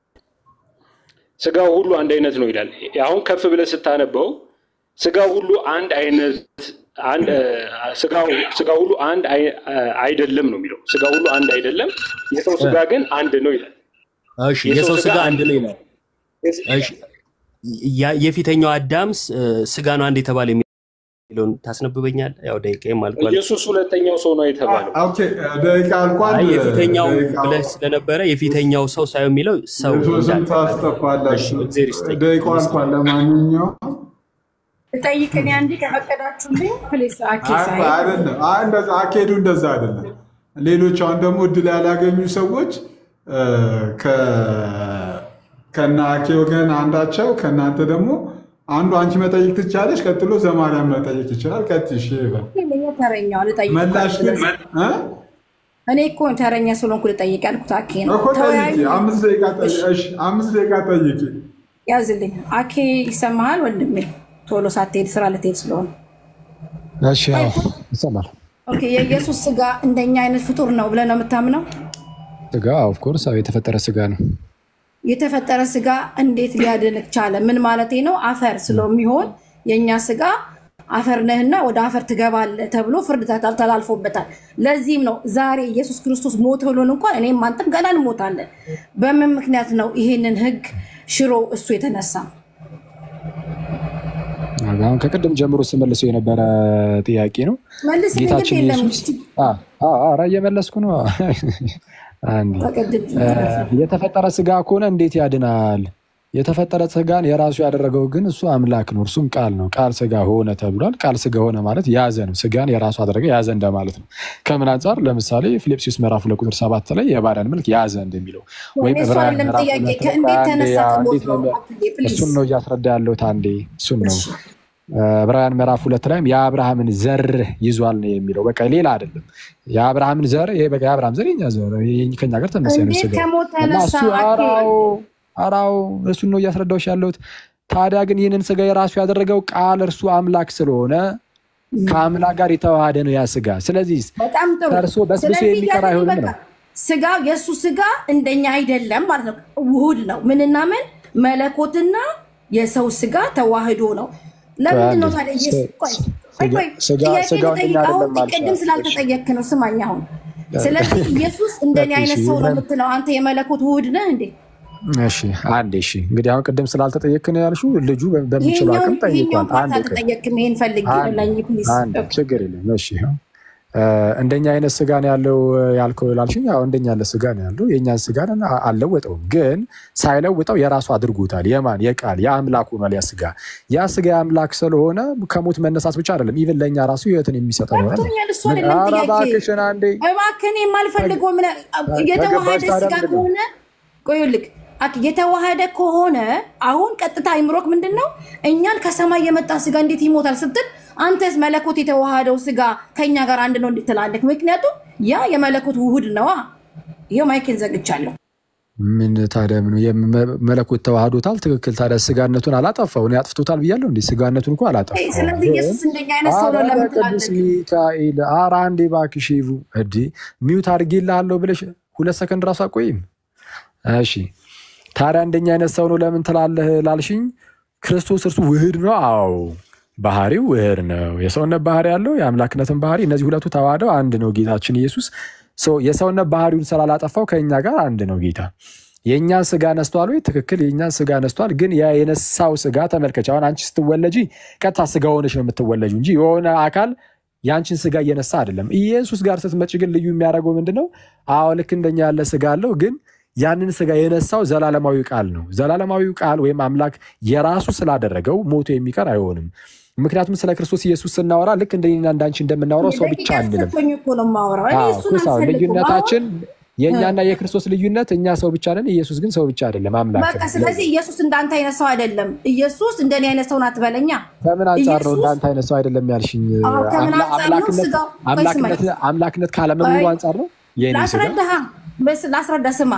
ስጋው ሁሉ አንድ አይነት ነው ይላል። አሁን ከፍ ብለህ ስታነበው ስጋው ሁሉ አንድ አይነት አንድ ስጋው ስጋ ሁሉ አንድ አይ- አይደለም ነው የሚለው። ስጋ ሁሉ አንድ አይደለም፣ የሰው ስጋ ግን አንድ ነው ይላል። እሺ የሰው ስጋ አንድ ነው ይላል። እሺ ያ- የፊተኛው አዳም ስ- ስጋ ነው አንድ የተባለ የሚለውን ታስነብበኛል? ያው ደቂቃዬም አልቋል። ኢየሱስ ሁለተኛው ሰው ነው የተባለው። ኦኬ ደቂቃ አልቋል። አይ የፊተኛው ደቂቃው- ብለህ ስለነበረ የፊተኛው ሰው ሳይሆን የሚለው ሰው ኢየሱስን እንዳለ። ታስጠፋላችሁ። እሺ፣ እግዚአብሔር ይስጥልኝ። ደቂቃው አልቋል። ለማንኛውም ጠይቅን አንዴ ከፈቀዳችሁልኝ ፕሊስ። አኬ አይ፣ ሳይ አይደለም አይ፣ እንደዛ አካሄዱ እንደዛ አይደለም። ሌሎች አሁን ደግሞ እድል ያላገኙ ሰዎች እ፣ ከ- ከነ አኬ ወገን አንዳቸው ከእናንተ ደግሞ አንዱ አንቺ መጠየቅ ትቻለሽ፣ ቀጥሎ ዘማርያም መጠየቅ ይችላል። ቀጥሽ ይበል። ተረኛው ልጠይቅ መላሽ ግን እ? እኔ እኮ ተረኛ ስለሆንኩ ልጠይቅ ያልኩት አኬ ነው። እኮ ተወያዩ። ጠይቂ። አምስት ደቂቃ ጠይቂ። እሺ፣ አምስት ደቂቃ ጠይቂ። ያዝልኝ። አኬ ይሰማሃል ወንድሜ? ቶሎ ሳትሄድ ስራ ልትሄድ ስለሆነ እሺ ያው ይሰማል። ኦኬ። የኢየሱስ ስጋ እንደኛ አይነት ፍጡር ነው ብለህ ነው የምታምነው? ስጋ ኦፍኮርስ የተፈጠረ ስጋ ነው። የተፈጠረ ስጋ እንዴት ሊያድንቅ ቻለ? ምን ማለቴ ነው? አፈር ስለሚሆን የእኛ ስጋ አፈር ነህና ወደ አፈር ትገባለህ ተብሎ ፍርድ ተላል- ተላልፎበታል። ለዚህም ነው ዛሬ ኢየሱስ ክርስቶስ ሞት ብሎን እንኳን እኔም አንተም ገና እንሞታለን። በምን ምክንያት ነው ይሄንን ህግ ሽሮ እሱ የተነሳ? አሁን ከቅድም ጀምሮ ስመልሰው የነበረ ጥያቄ ነው። መልስ ግድ ጌታችን የለም ኢየሱስ አ- አ- ኧረ እየመለስኩ ነው። አንዴ በቅድም እ፣ የተፈጠረ ስጋ ከሆነ እንዴት ያድናል? የተፈጠረ ስጋን የራሱ ያደረገው ግን እሱ አምላክ ነው፣ እርሱም ቃል ነው። ቃል ስጋ ሆነ ተብሏል። ቃል ስጋ ሆነ ማለት ያዘ ነው። ስጋን የራሱ አደረገ ያዘ እንደማለት ነው። ከምን አንጻር? ለምሳሌ ፊልጵስዩስ ምዕራፍ ሁለት ቁጥር ሰባት ላይ የባሪያን መልክ ያዘ እንደሚለው ወይም እኔ እሱ ዕብራውያን አይደለም ምዕራፍ ጥያቄ ሁለት ላይ ከእንዴት አንዴ ተነሳ ያ ከሞት እንዴት ነው ነው አትሌ ፕሊዝ እሱን ነው እያስረዳ ያለሁት። አንዴ እሱን ነው ዕብራውያን ምዕራፍ ሁለት ላይም የአብርሃምን ዘር ይዟል ነው የሚለው። በቃ ሌላ አይደለም። የአብርሃምን ዘር ይሄ በቃ የአብርሃም ዘር የኛ ዘር ይሄ ከኛ ጋር ተመሳሳይ ነው እንዴት ስጋው ከሞት እና ተነሳ እሱ አኬ አራው አራው እሱን ነው እያስረዳሁሽ ያለሁት። ታዲያ ግን ይህንን ስጋ የራሱ ያደረገው ቃል እርሱ አምላክ ስለሆነ ከአምላክ ጋር የተዋሃደ ነው ያ ስጋ። ስለዚህ በጣም ጥሩ ፈርሶ በስብሶ ስለዚህ የሚቀር ያንን አይሆንም በቃ ነው። ስጋ የእሱ ስጋ እንደኛ አይደለም ማለት ነው ውሁድ ነው ምንና ምን መለኮትና የሰው ስጋ ተዋህዶ ነው ለምንድን ነው ታዲያ ኢየሱስ ቆይ ቆይ ቆይ ስጋ ጥያቄ ስጋው እንደኛ ልጠይቅ አሁን አይደለም ማለት ቅድም ስላልተጠየክ ነው ስማኝ አሁን ስለዚህ ኢየሱስ እንደኔ እሺ፣ አይነት ሰው ነው ይሁን። የምትለው አንተ የመለኮት ውሁድ ነህ እንዴ እሺ አንዴ እሺ። እንግዲህ አሁን ቅድም ስላልተጠየክ ነው ያልሽው። ልጁ በ- በሚችለው ይሄኛውን አቅም ይሄኛውን ጠይቋል። ፓርት አንዴ ቆይ አልተጠየክም ይሄን ፈልጌ ነው አንድ ለኝ ፕሊዝ አንድ ችግር የለም። እሺ ይኸው እ፣ እንደኛ አይነት ስጋ ነው ያለው ያልከው ላልሽኝ፣ ያው እንደኛ ያለ ስጋ ነው ያለው። የእኛን ስጋ ነው አልለወጠውም፣ ግን ሳይለውጠው የራሱ አድርጎታል። የማን የቃል የአምላክ ሆኗል ያ ስጋ። ያ ስጋ የአምላክ ስለሆነ ከሞት መነሳት ብቻ አይደለም፣ ኢቨን ለእኛ ራሱ ህይወትን የሚሰጠው ነው። ገብቶኛል እሱ ምን አይደለም ኧረ ጥያቄ እባክሽን አንዴ እባክህን የማልፈልገው ምን የተዋሃደ ከገባሽ ታዲያ ስጋ ምንድን ነው? ከሆነ ቆዩልክ አክ የተዋሃደ ከሆነ አሁን ቀጥታ አይምሮክ ምንድን ነው እኛን ከሰማይ የመጣ ስጋ እንዴት ይሞታል ስትል አንተስ መለኮት የተዋሃደው ስጋ ከኛ ጋር አንድ ነው እንድትላለክ ምክንያቱም ያ የመለኮት ውሁድ ነዋ ይኸው ማይክን ዘግቻለሁ ምን ታዲያ ምን የመ- መለኮት ተዋህዶታል። ትክክል። ታዲያ ስጋነቱን አላጠፋው እኔ አጥፍቶታል ብያለሁ እንዴ? ስጋነቱን እኮ አላጠፋው። ስለዚህ ኢየሱስ እንደኛ አይነት ሰው ነው ኧረ ለምን ቅዱስ ትላለክ ሚካኤል ኧረ አንዴ እባክሽ ይቡ እዲ ሚውት አድርጌልሃለሁ ብለሽ ሁለት ሰከንድ ራሱ አቆይም። እሺ ታዲያ እንደኛ አይነት ሰው ነው ለምን ትላለህ ላልሽኝ፣ ክርስቶስ እርሱ ውህድ ነው። አዎ ባህሪው ውህድ ነው። የሰውነት ባህሪ ያለው የአምላክነትን ባህሪ፣ እነዚህ ሁለቱ ተዋህደው አንድ ነው። ጌታችን ኢየሱስ ሰው የሰውነት ባህሪውን ስላላጠፋው ከእኛ ጋር አንድ ነው ጌታ የእኛን ስጋ ነስቷል ወይ? ትክክል፣ የእኛን ስጋ ነስቷል። ግን ያ የነሳው ስጋ ተመልከች። አሁን አንቺ ስትወለጂ ቀጥታ ስጋ ሆነች ነው የምትወለጁ እንጂ የሆነ አካል የአንቺን ስጋ እየነሳ አይደለም። ኢየሱስ ጋር ስትመጭ ግን ልዩ የሚያደርገው ምንድን ነው? አዎ ልክ እንደኛ ያለ ስጋ አለው፣ ግን ያንን ስጋ የነሳው ዘላለማዊ ቃል ነው። ዘላለማዊው ቃል ወይም አምላክ የራሱ ስላደረገው ሞቶ የሚቀር አይሆንም። ምክንያቱም ስለ ክርስቶስ ኢየሱስ ስናወራ ልክ እንደኔና እንዳንቺ እንደምናወራው ሰው ብቻ ደቂቃ አንልም። ተሰጥቶኝ እኮ ነው የማወራው እኔ አዎ፣ እሱን እኮ ሰው አልፈልግም አሁን ልዩነታችን የእኛና የክርስቶስ ልዩነት እኛ ሰው ብቻ ነን፣ ኢየሱስ ግን ሰው ብቻ አይደለም፣ አምላክ በቃ ነው። ስለዚህ ኢየሱስ እንዳንተ አይነት ሰው አይደለም። ኢየሱስ እንደኔ አይነት ሰው ናት በለኛ። ከምን አንጻር ነው ኢየሱስ እንዳንተ አይነት ሰው አይደለም ያልሽኝ? አዎ፣ ከምን አምላ- አንጻር ነው? አምላክነት ስጋው ቆይ አምላክነት ስማኝ፣ አምላክነት ካለመኖሩ ቆይ አንጻር ነው የኔ ስጋ ላስረዳህ በስ ላስረዳ ስማ፣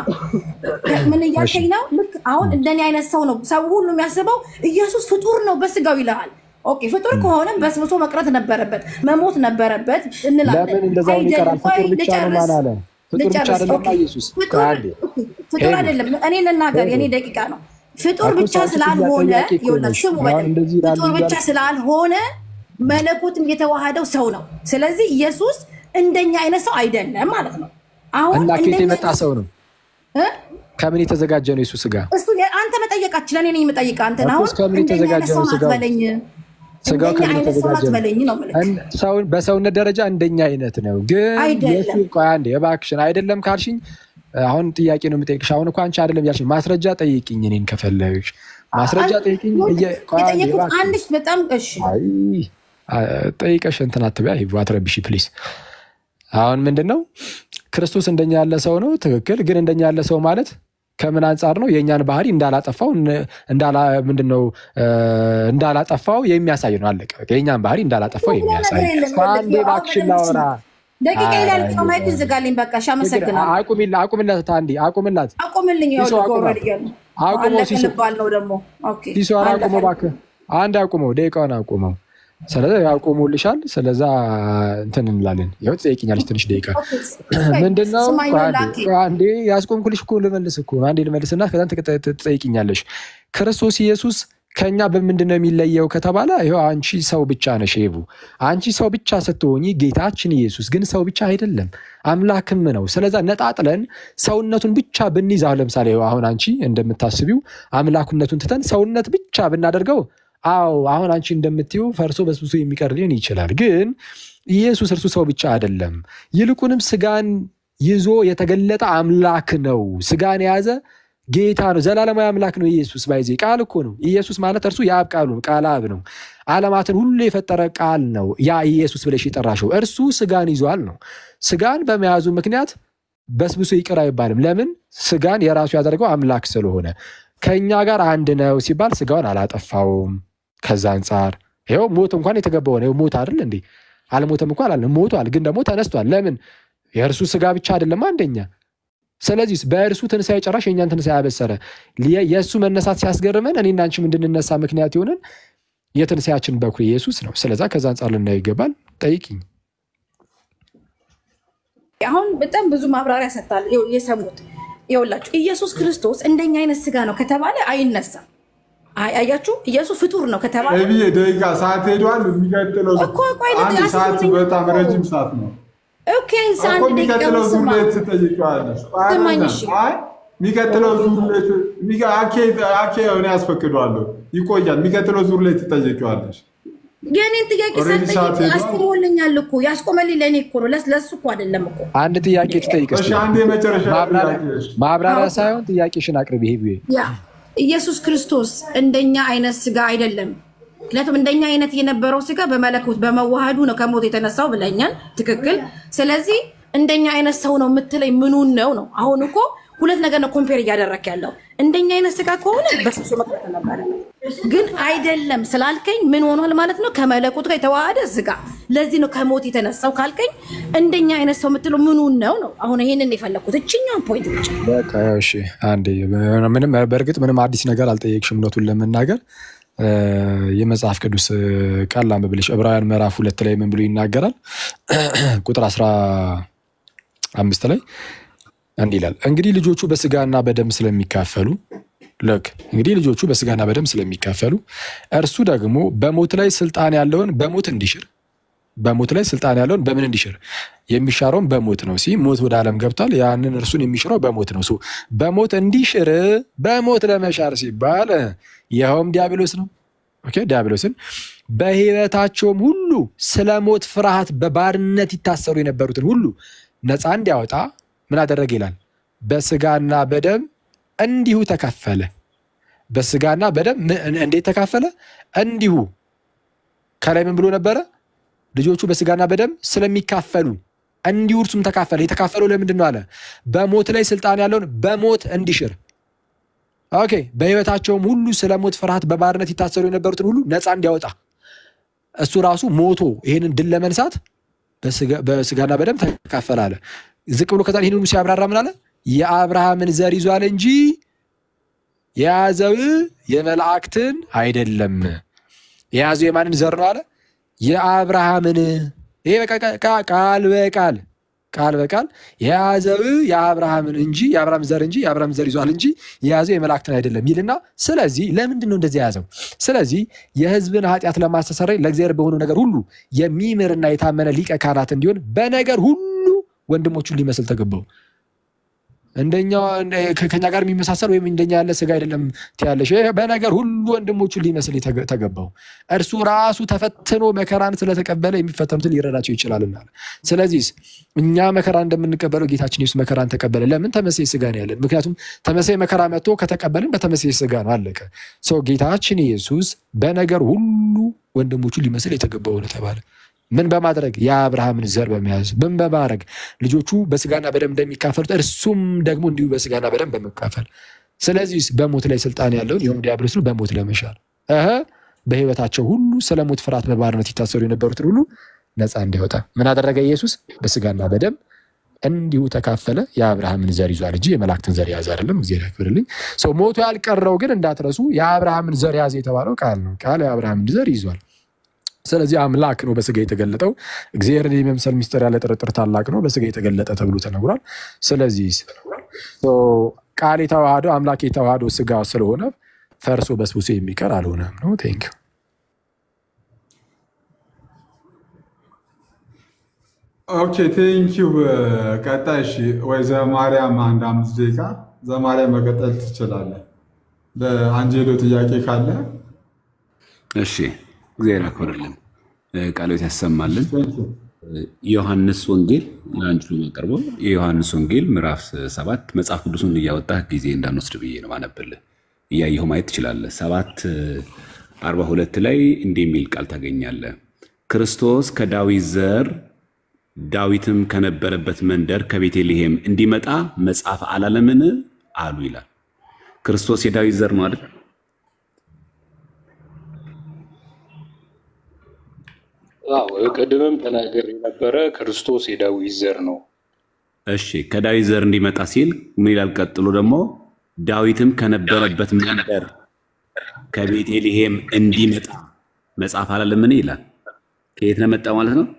ምን እያልከኝ ነው? ልክ አሁን እንደኔ አይነት ሰው ነው ሰው ሁሉ የሚያስበው ኢየሱስ ፍጡር ነው በስጋው ይልሃል። ኦኬ ፍጡር ከሆነ በስብሶ መቅረት ነበረበት፣ መሞት ነበረበት እንላለን። ለምን እንደዛውን ይቀራል? አይደለም። ቆይ ፍጡር ብቻ ነው ልጨርስ ማን አለ? ፍጡር ብቻ ልጨርስ። አይደለም ኦኬ ኢየሱስ። ፍጡር ቆይ አንዴ ፍጡር ሄዱ አይደለም። እኔ ልናገር፣ ሄዱ የኔ ደቂቃ ነው። ፍጡር እኮ ብቻ ሰው እኮ ስላልሆነ ጥያቄ እኮ ይኸውልህ፣ ነሽ። ስሙ አሁን በደንብ እንደዚህ ይላሉ ፍጡር ብቻ እያልሽ ስላልሆነ መለኮትም የተዋሃደው ሰው ነው። ስለዚህ ኢየሱስ እንደኛ አይነት ሰው አይደለም ማለት ነው። አሁን እና ከየት እንደኛ የመጣ ሰው ነው? እ? ከምን የተዘጋጀ ነው የሱ ስጋ? እሱ የ- አንተ መጠየቃችን እኔ ነኝ የምጠይቀህ አንተን። እኮ አሁን ከምን እንደኛ የተዘጋጀ አይነት ሰው ነው ናት ስጋው? በለኝ፣ ስጋው እንደኛ ከምን አይነት ሰው ናት የተዘጋጀ ነው? በለኝ ነው የምልህ። እን- ሰውን በሰውነት ደረጃ እንደኛ አይነት ነው፣ ግን አይደለም። የሱ ቆይ አንዴ እባክሽን፣ አይደለም ካልሽኝ አሁን ጥያቄ ነው የምጠይቅሽ። አሁን እኮ አንቺ አይደለም ያልሽኝ፣ ማስረጃ ጠይቅኝ። እኔን ከፈለግሽ ማስረጃ ጠይቅኝ። እየ- ቆይ አንዴ የጠየኩት እባክሽን። አንድ በጣም እሺ አይ አ- ጠይቀሽ እንትን አትበይ፣ አይቡ አትረብሺ ፕሊዝ። አሁን ምንድን ነው ክርስቶስ እንደኛ ያለ ሰው ነው፣ ትክክል። ግን እንደኛ ያለ ሰው ማለት ከምን አንጻር ነው? የእኛን ባህሪ እንዳላጠፋው እን- እንዳላ ምንድን ነው እ፣ እንዳላጠፋው የሚያሳይ ነው። አለቀ። በቃ የእኛን ባህሪ እንዳላጠፋው የሚያሳይ ነገር የለም። አንዴ እባክሽን ላወራ። ደቂቃ አይ፣ ይላል ማይክን ዝጋልኝ። በቃ እሺ፣ አመሰግናለሁ። አቁሚላ አቁምላት፣ አንዴ አቁምላት። አቁምልኝ። ሲሶ ይኸውልህ አቁመው፣ ከወረድ እያሉ አቁመው አለቀ ሲሶ ልባል ነው ደግሞ። ኦኬ ሲሶን አለቀ። አቁመው እባክህ፣ አንድ አቁመው፣ ደቂቃውን አቁመው። ስለዚ ያቆሙልሻል። ስለዛ እንትን እንላለን። ይኸው ትጠይቂኛለሽ ትንሽ ደቂቃ ምንድነው? ስማኝ ቆይ ነው አንዴ ላኬ። ቆይ አንዴ ያስቆምኩልሽ እኮ ልመልስ እኮ ነው። አንዴ ልመልስና ከዛን ትቀ- ትጠይቂኛለሽ። ክርስቶስ ኢየሱስ ከኛ በምንድን ነው የሚለየው ከተባለ ይኸው አንቺ ሰው ብቻ ነሽ ሄቡ። አንቺ ሰው ብቻ ስትሆኚ ጌታችን ኢየሱስ ግን ሰው ብቻ አይደለም አምላክም ነው። ስለዛ ነጣጥለን ሰውነቱን ብቻ ብንይዝ አሁን ለምሳሌ ይኸው አሁን አንቺ እንደምታስቢው አምላኩነቱን ትተን ሰውነት ብቻ ብናደርገው አዎ አሁን አንቺ እንደምትይው ፈርሶ በስብሶ የሚቀር ሊሆን ይችላል። ግን ኢየሱስ እርሱ ሰው ብቻ አይደለም፣ ይልቁንም ስጋን ይዞ የተገለጠ አምላክ ነው። ስጋን የያዘ ጌታ ነው። ዘላለማዊ አምላክ ነው። ኢየሱስ ባይዜ ቃል እኮ ነው። ኢየሱስ ማለት እርሱ የአብ ቃሉ ነው። ቃል አብ ነው። ዓለማትን ሁሉ የፈጠረ ቃል ነው። ያ ኢየሱስ ብለሽ የጠራሽው እርሱ ስጋን ይዟል ነው። ስጋን በመያዙ ምክንያት በስብሶ ይቅር አይባልም። ለምን? ስጋን የራሱ ያደረገው አምላክ ስለሆነ። ከእኛ ጋር አንድ ነው ሲባል ስጋውን አላጠፋውም። ከዛ አንጻር ይኸው ሞት እንኳን የተገባው ነው። ሞት አይደል እንዴ? አልሞተም እንኳን አላልንም። ሞቷል፣ ግን ደግሞ ተነስቷል። ለምን? የእርሱ ስጋ ብቻ አይደለም አንደኛ ስለዚህ በእርሱ ትንሣኤ ጨራሽ የእኛን ትንሣኤ ያበሰረ የእሱ መነሳት ሲያስገርመን እኔና አንቺም እንድንነሳ ምክንያት የሆነን የትንሣኤያችን በኩር ኢየሱስ ነው። ስለዛ ከዛ አንጻር ልናየው ይገባል። ጠይቅኝ። አሁን በጣም ብዙ ማብራሪያ ሰጥታል የሰሙት ይኸውላችሁ ኢየሱስ ክርስቶስ እንደኛ አይነት ስጋ ነው ከተባለ አይነሳም። አይ አያችሁ ኢየሱስ ፍጡር ነው ከተባለ ብዬ ደቂቃ ሰዓት ሄዷል። የሚቀጥለው እኮ ቆይ አንድ ልጅ ሰዓት አስቡልኝ በጣም እኮ። ረጅም ሰዓት ነው ኦኬ እኮ አንድ ደቂቃ የሚቀጥለው ዙር ስማ ላይ ትጠይቀዋለሽ። ስማኝ እሺ አይ የሚቀጥለው ዙር ላይ ት- የሚቀ- አኬ አኬ እኔ ያስፈቅደዋለሁ ይቆያል። የሚቀጥለው ዙር ላይ ትጠይቀዋለሽ። የኔን ጥያቄ ኦልሬዲ ሰዓት ሳትጠይቅ ሄዷል። አስቆሞልኛል እኮ ያስቆመልኝ ለእኔ እኮ ነው ለስ- ለሱ እኮ አይደለም እኮ አንድ ጥያቄ ትጠይቅ እሺ እስኪ። አንድ የመጨረሻ ማብራሪያ ጥያቄ ማብራሪያ አዎ። ሳይሆን ጥያቄሽን አቅርቢ። ይሄ ብዬ ያ ኢየሱስ ክርስቶስ እንደኛ አይነት ስጋ አይደለም። ምክንያቱም እንደኛ አይነት የነበረው ስጋ በመለኮት በመዋሃዱ ነው ከሞት የተነሳው ብለኛል። ትክክል። ስለዚህ እንደኛ አይነት ሰው ነው የምትለኝ ምኑን ነው ነው? አሁን እኮ ሁለት ነገር ነው ኮምፔር እያደረክ ያለው። እንደኛ አይነት ስጋ ከሆነ በስብሶ መቅረት ነበረ፣ ግን አይደለም ስላልከኝ ምን ሆኗል ማለት ነው? ከመለኮት ጋር የተዋሃደ ስጋ። ለዚህ ነው ከሞት የተነሳው ካልከኝ እንደኛ አይነት ሰው የምትለው ምኑን ነው ነው? አሁን ይሄንን የፈለግኩት እችኛውን ፖይንት ብቻ በቃ ያው እሺ፣ አንዴ ምንም በእርግጥ ምንም አዲስ ነገር አልጠየቅሽም። እውነቱን ለመናገር እ፣ የመጽሐፍ ቅዱስ ቃል ላንብብልሽ። ዕብራውያን ምዕራፍ ሁለት ላይ ምን ብሎ ይናገራል? ቁጥር አስራ አምስት ላይ እንዲህ ይላል፣ እንግዲህ ልጆቹ በስጋና በደም ስለሚካፈሉ ልክ እንግዲህ ልጆቹ በስጋና በደም ስለሚካፈሉ እርሱ ደግሞ በሞት ላይ ስልጣን ያለውን በሞት እንዲሽር በሞት ላይ ስልጣን ያለውን በምን እንዲሽር የሚሻረውን በሞት ነው። ሲ ሞት ወደ ዓለም ገብቷል። ያንን እርሱን የሚሽረው በሞት ነው። ሶ በሞት እንዲሽር በሞት ለመሻር ሲባል ይኸውም ዲያብሎስ ነው። ኦኬ ዲያብሎስን በሕይወታቸውም ሁሉ ስለ ሞት ፍርሃት በባርነት ይታሰሩ የነበሩትን ሁሉ ነፃ እንዲያወጣ ምን አደረገ ይላል። በስጋና በደም እንዲሁ ተካፈለ። በስጋና በደም ምን- እንዴት ተካፈለ? እንዲሁ ከላይ ምን ብሎ ነበረ? ልጆቹ በስጋና በደም ስለሚካፈሉ እንዲሁ እርሱም ተካፈለ። የተካፈለው ለምንድን ነው አለ? በሞት ላይ ስልጣን ያለውን በሞት እንዲሽር። ኦኬ በሕይወታቸውም ሁሉ ስለ ሞት ፍርሃት በባርነት ይታሰሩ የነበሩትን ሁሉ ነፃ እንዲያወጣ እሱ ራሱ ሞቶ ይህንን ድል ለመንሳት በስጋ- በስጋና በደም ተካፈለ አለ። ዝቅ ብሎ ከዛ ይህን ሁሉ ሲያብራራ ምን አለ? የአብርሃምን ዘር ይዟል እንጂ የያዘው የመላእክትን አይደለም። የያዘው የማንን ዘር ነው አለ? የአብርሃምን። ይሄ በቃ ቃ- ቃ- ቃል በቃል ቃል በቃል የያዘው የአብርሃምን እንጂ የአብርሃም ዘር እንጂ የአብርሃም ዘር ይዟል እንጂ የያዘው የመላእክትን አይደለም ይልና፣ ስለዚህ ለምንድን ነው እንደዚህ የያዘው? ስለዚህ የሕዝብን ኃጢአት ለማስተሰረይ ለእግዚአብሔር በሆኑ ነገር ሁሉ የሚምርና የታመነ ሊቀ ካህናት እንዲሆን በነገር ሁሉ ወንድሞቹን ሊመስል ተገባው። እንደኛ ከ- ከኛ ጋር የሚመሳሰል ወይም እንደኛ ያለ ስጋ አይደለም ትያለሽ። ይሄ በነገር ሁሉ ወንድሞቹን ሊመስል የተገ- ተገባው። እርሱ ራሱ ተፈትኖ መከራን ስለተቀበለ የሚፈተኑትን ሊረዳቸው ይችላልና። ስለዚህ እኛ መከራ እንደምንቀበለው ጌታችን ኢየሱስ መከራን ተቀበለ። ለምን? ተመሳይ ስጋ ነው ያለን። ምክንያቱም ተመሳይ መከራ መጥቶ ከተቀበልን በተመሳይ ስጋ ነው፣ አለቀ። ሰው ጌታችን ኢየሱስ በነገር ሁሉ ወንድሞቹን ሊመስል የተገባው ነው ተባለ። ምን በማድረግ የአብርሃምን ዘር በመያዝ ምን በማድረግ ልጆቹ በስጋና በደም እንደሚካፈሉት እርሱም ደግሞ እንዲሁ በስጋና በደም በመካፈል ስለዚህ በሞት ላይ ስልጣን ያለውን ይኸውም ዲያብሎስን በሞት ለመሻር እህ በሕይወታቸው ሁሉ ስለ ሞት ፍርሃት በባርነት ይታሰሩ የነበሩትን ሁሉ ነፃ እንዲያወጣ ምን አደረገ ኢየሱስ በስጋና በደም እንዲሁ ተካፈለ የአብርሃምን ዘር ይዟል እንጂ የመላእክትን ዘር የያዘ አይደለም እግዚአብሔር ያክብርልኝ ሰው ሞቶ ያልቀረው ግን እንዳትረሱ የአብርሃምን ዘር ያዘ የተባለው ቃል ነው ቃል የአብርሃምን ዘር ይዟል ስለዚህ አምላክ ነው በስጋ የተገለጠው። እግዚአብሔርን የመምሰል ሚስጥር ያለ ጥርጥር ታላቅ ነው፣ በስጋ የተገለጠ ተብሎ ተነግሯል። ስለዚህ ቃል የተዋህደው አምላክ የተዋህደው ስጋ ስለሆነ ፈርሶ በስብሶ የሚቀር አልሆነም ነው። ቴንክ ዩ። ኦኬ ቴንኪው። ቀጣይ እሺ፣ ወይ ዘማርያም አንድ አምስት ደቂቃ ዘማርያም መቀጠል ትችላለህ። ለአንጀሎ ጥያቄ ካለ እሺ እግዚአብሔር ያክብርልን፣ ቃሎት ያሰማልን። ዮሐንስ ወንጌል ለአንድ ነው የሚያቀርበው። የዮሐንስ ወንጌል ምዕራፍ ሰባት መጽሐፍ ቅዱሱን እያወጣህ ጊዜ እንዳንወስድ ብዬ ነው ማነብልህ። እያየሁ ማየት ትችላለህ። ሰባት አርባ ሁለት ላይ እንዲህ የሚል ቃል ታገኛለህ። ክርስቶስ ከዳዊት ዘር ዳዊትም ከነበረበት መንደር ከቤተልሔም እንዲመጣ መጽሐፍ አላለምን አሉ ይላል። ክርስቶስ የዳዊት ዘር ነው አይደል? አዎ ቅድምም ተናገር የነበረ ክርስቶስ የዳዊት ዘር ነው። እሺ ከዳዊት ዘር እንዲመጣ ሲል ምን ይላል? ቀጥሎ ደግሞ ዳዊትም ከነበረበት መንደር ከቤተልሔም እንዲመጣ መጽሐፍ አላለምን ይላል። ከየት ነው መጣ ማለት ነው?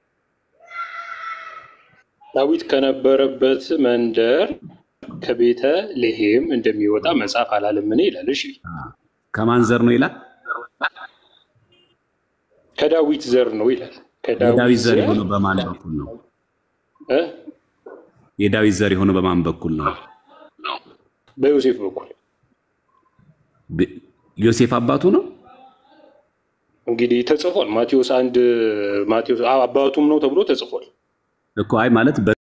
ዳዊት ከነበረበት መንደር ከቤተ ልሔም እንደሚወጣ መጽሐፍ አላለምን ይላል። እሺ ከማን ዘር ነው ይላል? ከዳዊት ዘር ነው ይላል። የዳዊት ዘር የሆነው በማን በኩል ነው? እ? የዳዊት ዘር የሆነው በማን በኩል ነው? በዮሴፍ በኩል ብ- ዮሴፍ አባቱ ነው። እንግዲህ ተጽፏል። ማቴዎስ አንድ ማቴዎስ አዎ፣ አባቱም ነው ተብሎ ተጽፏል። እኮ አይ ማለት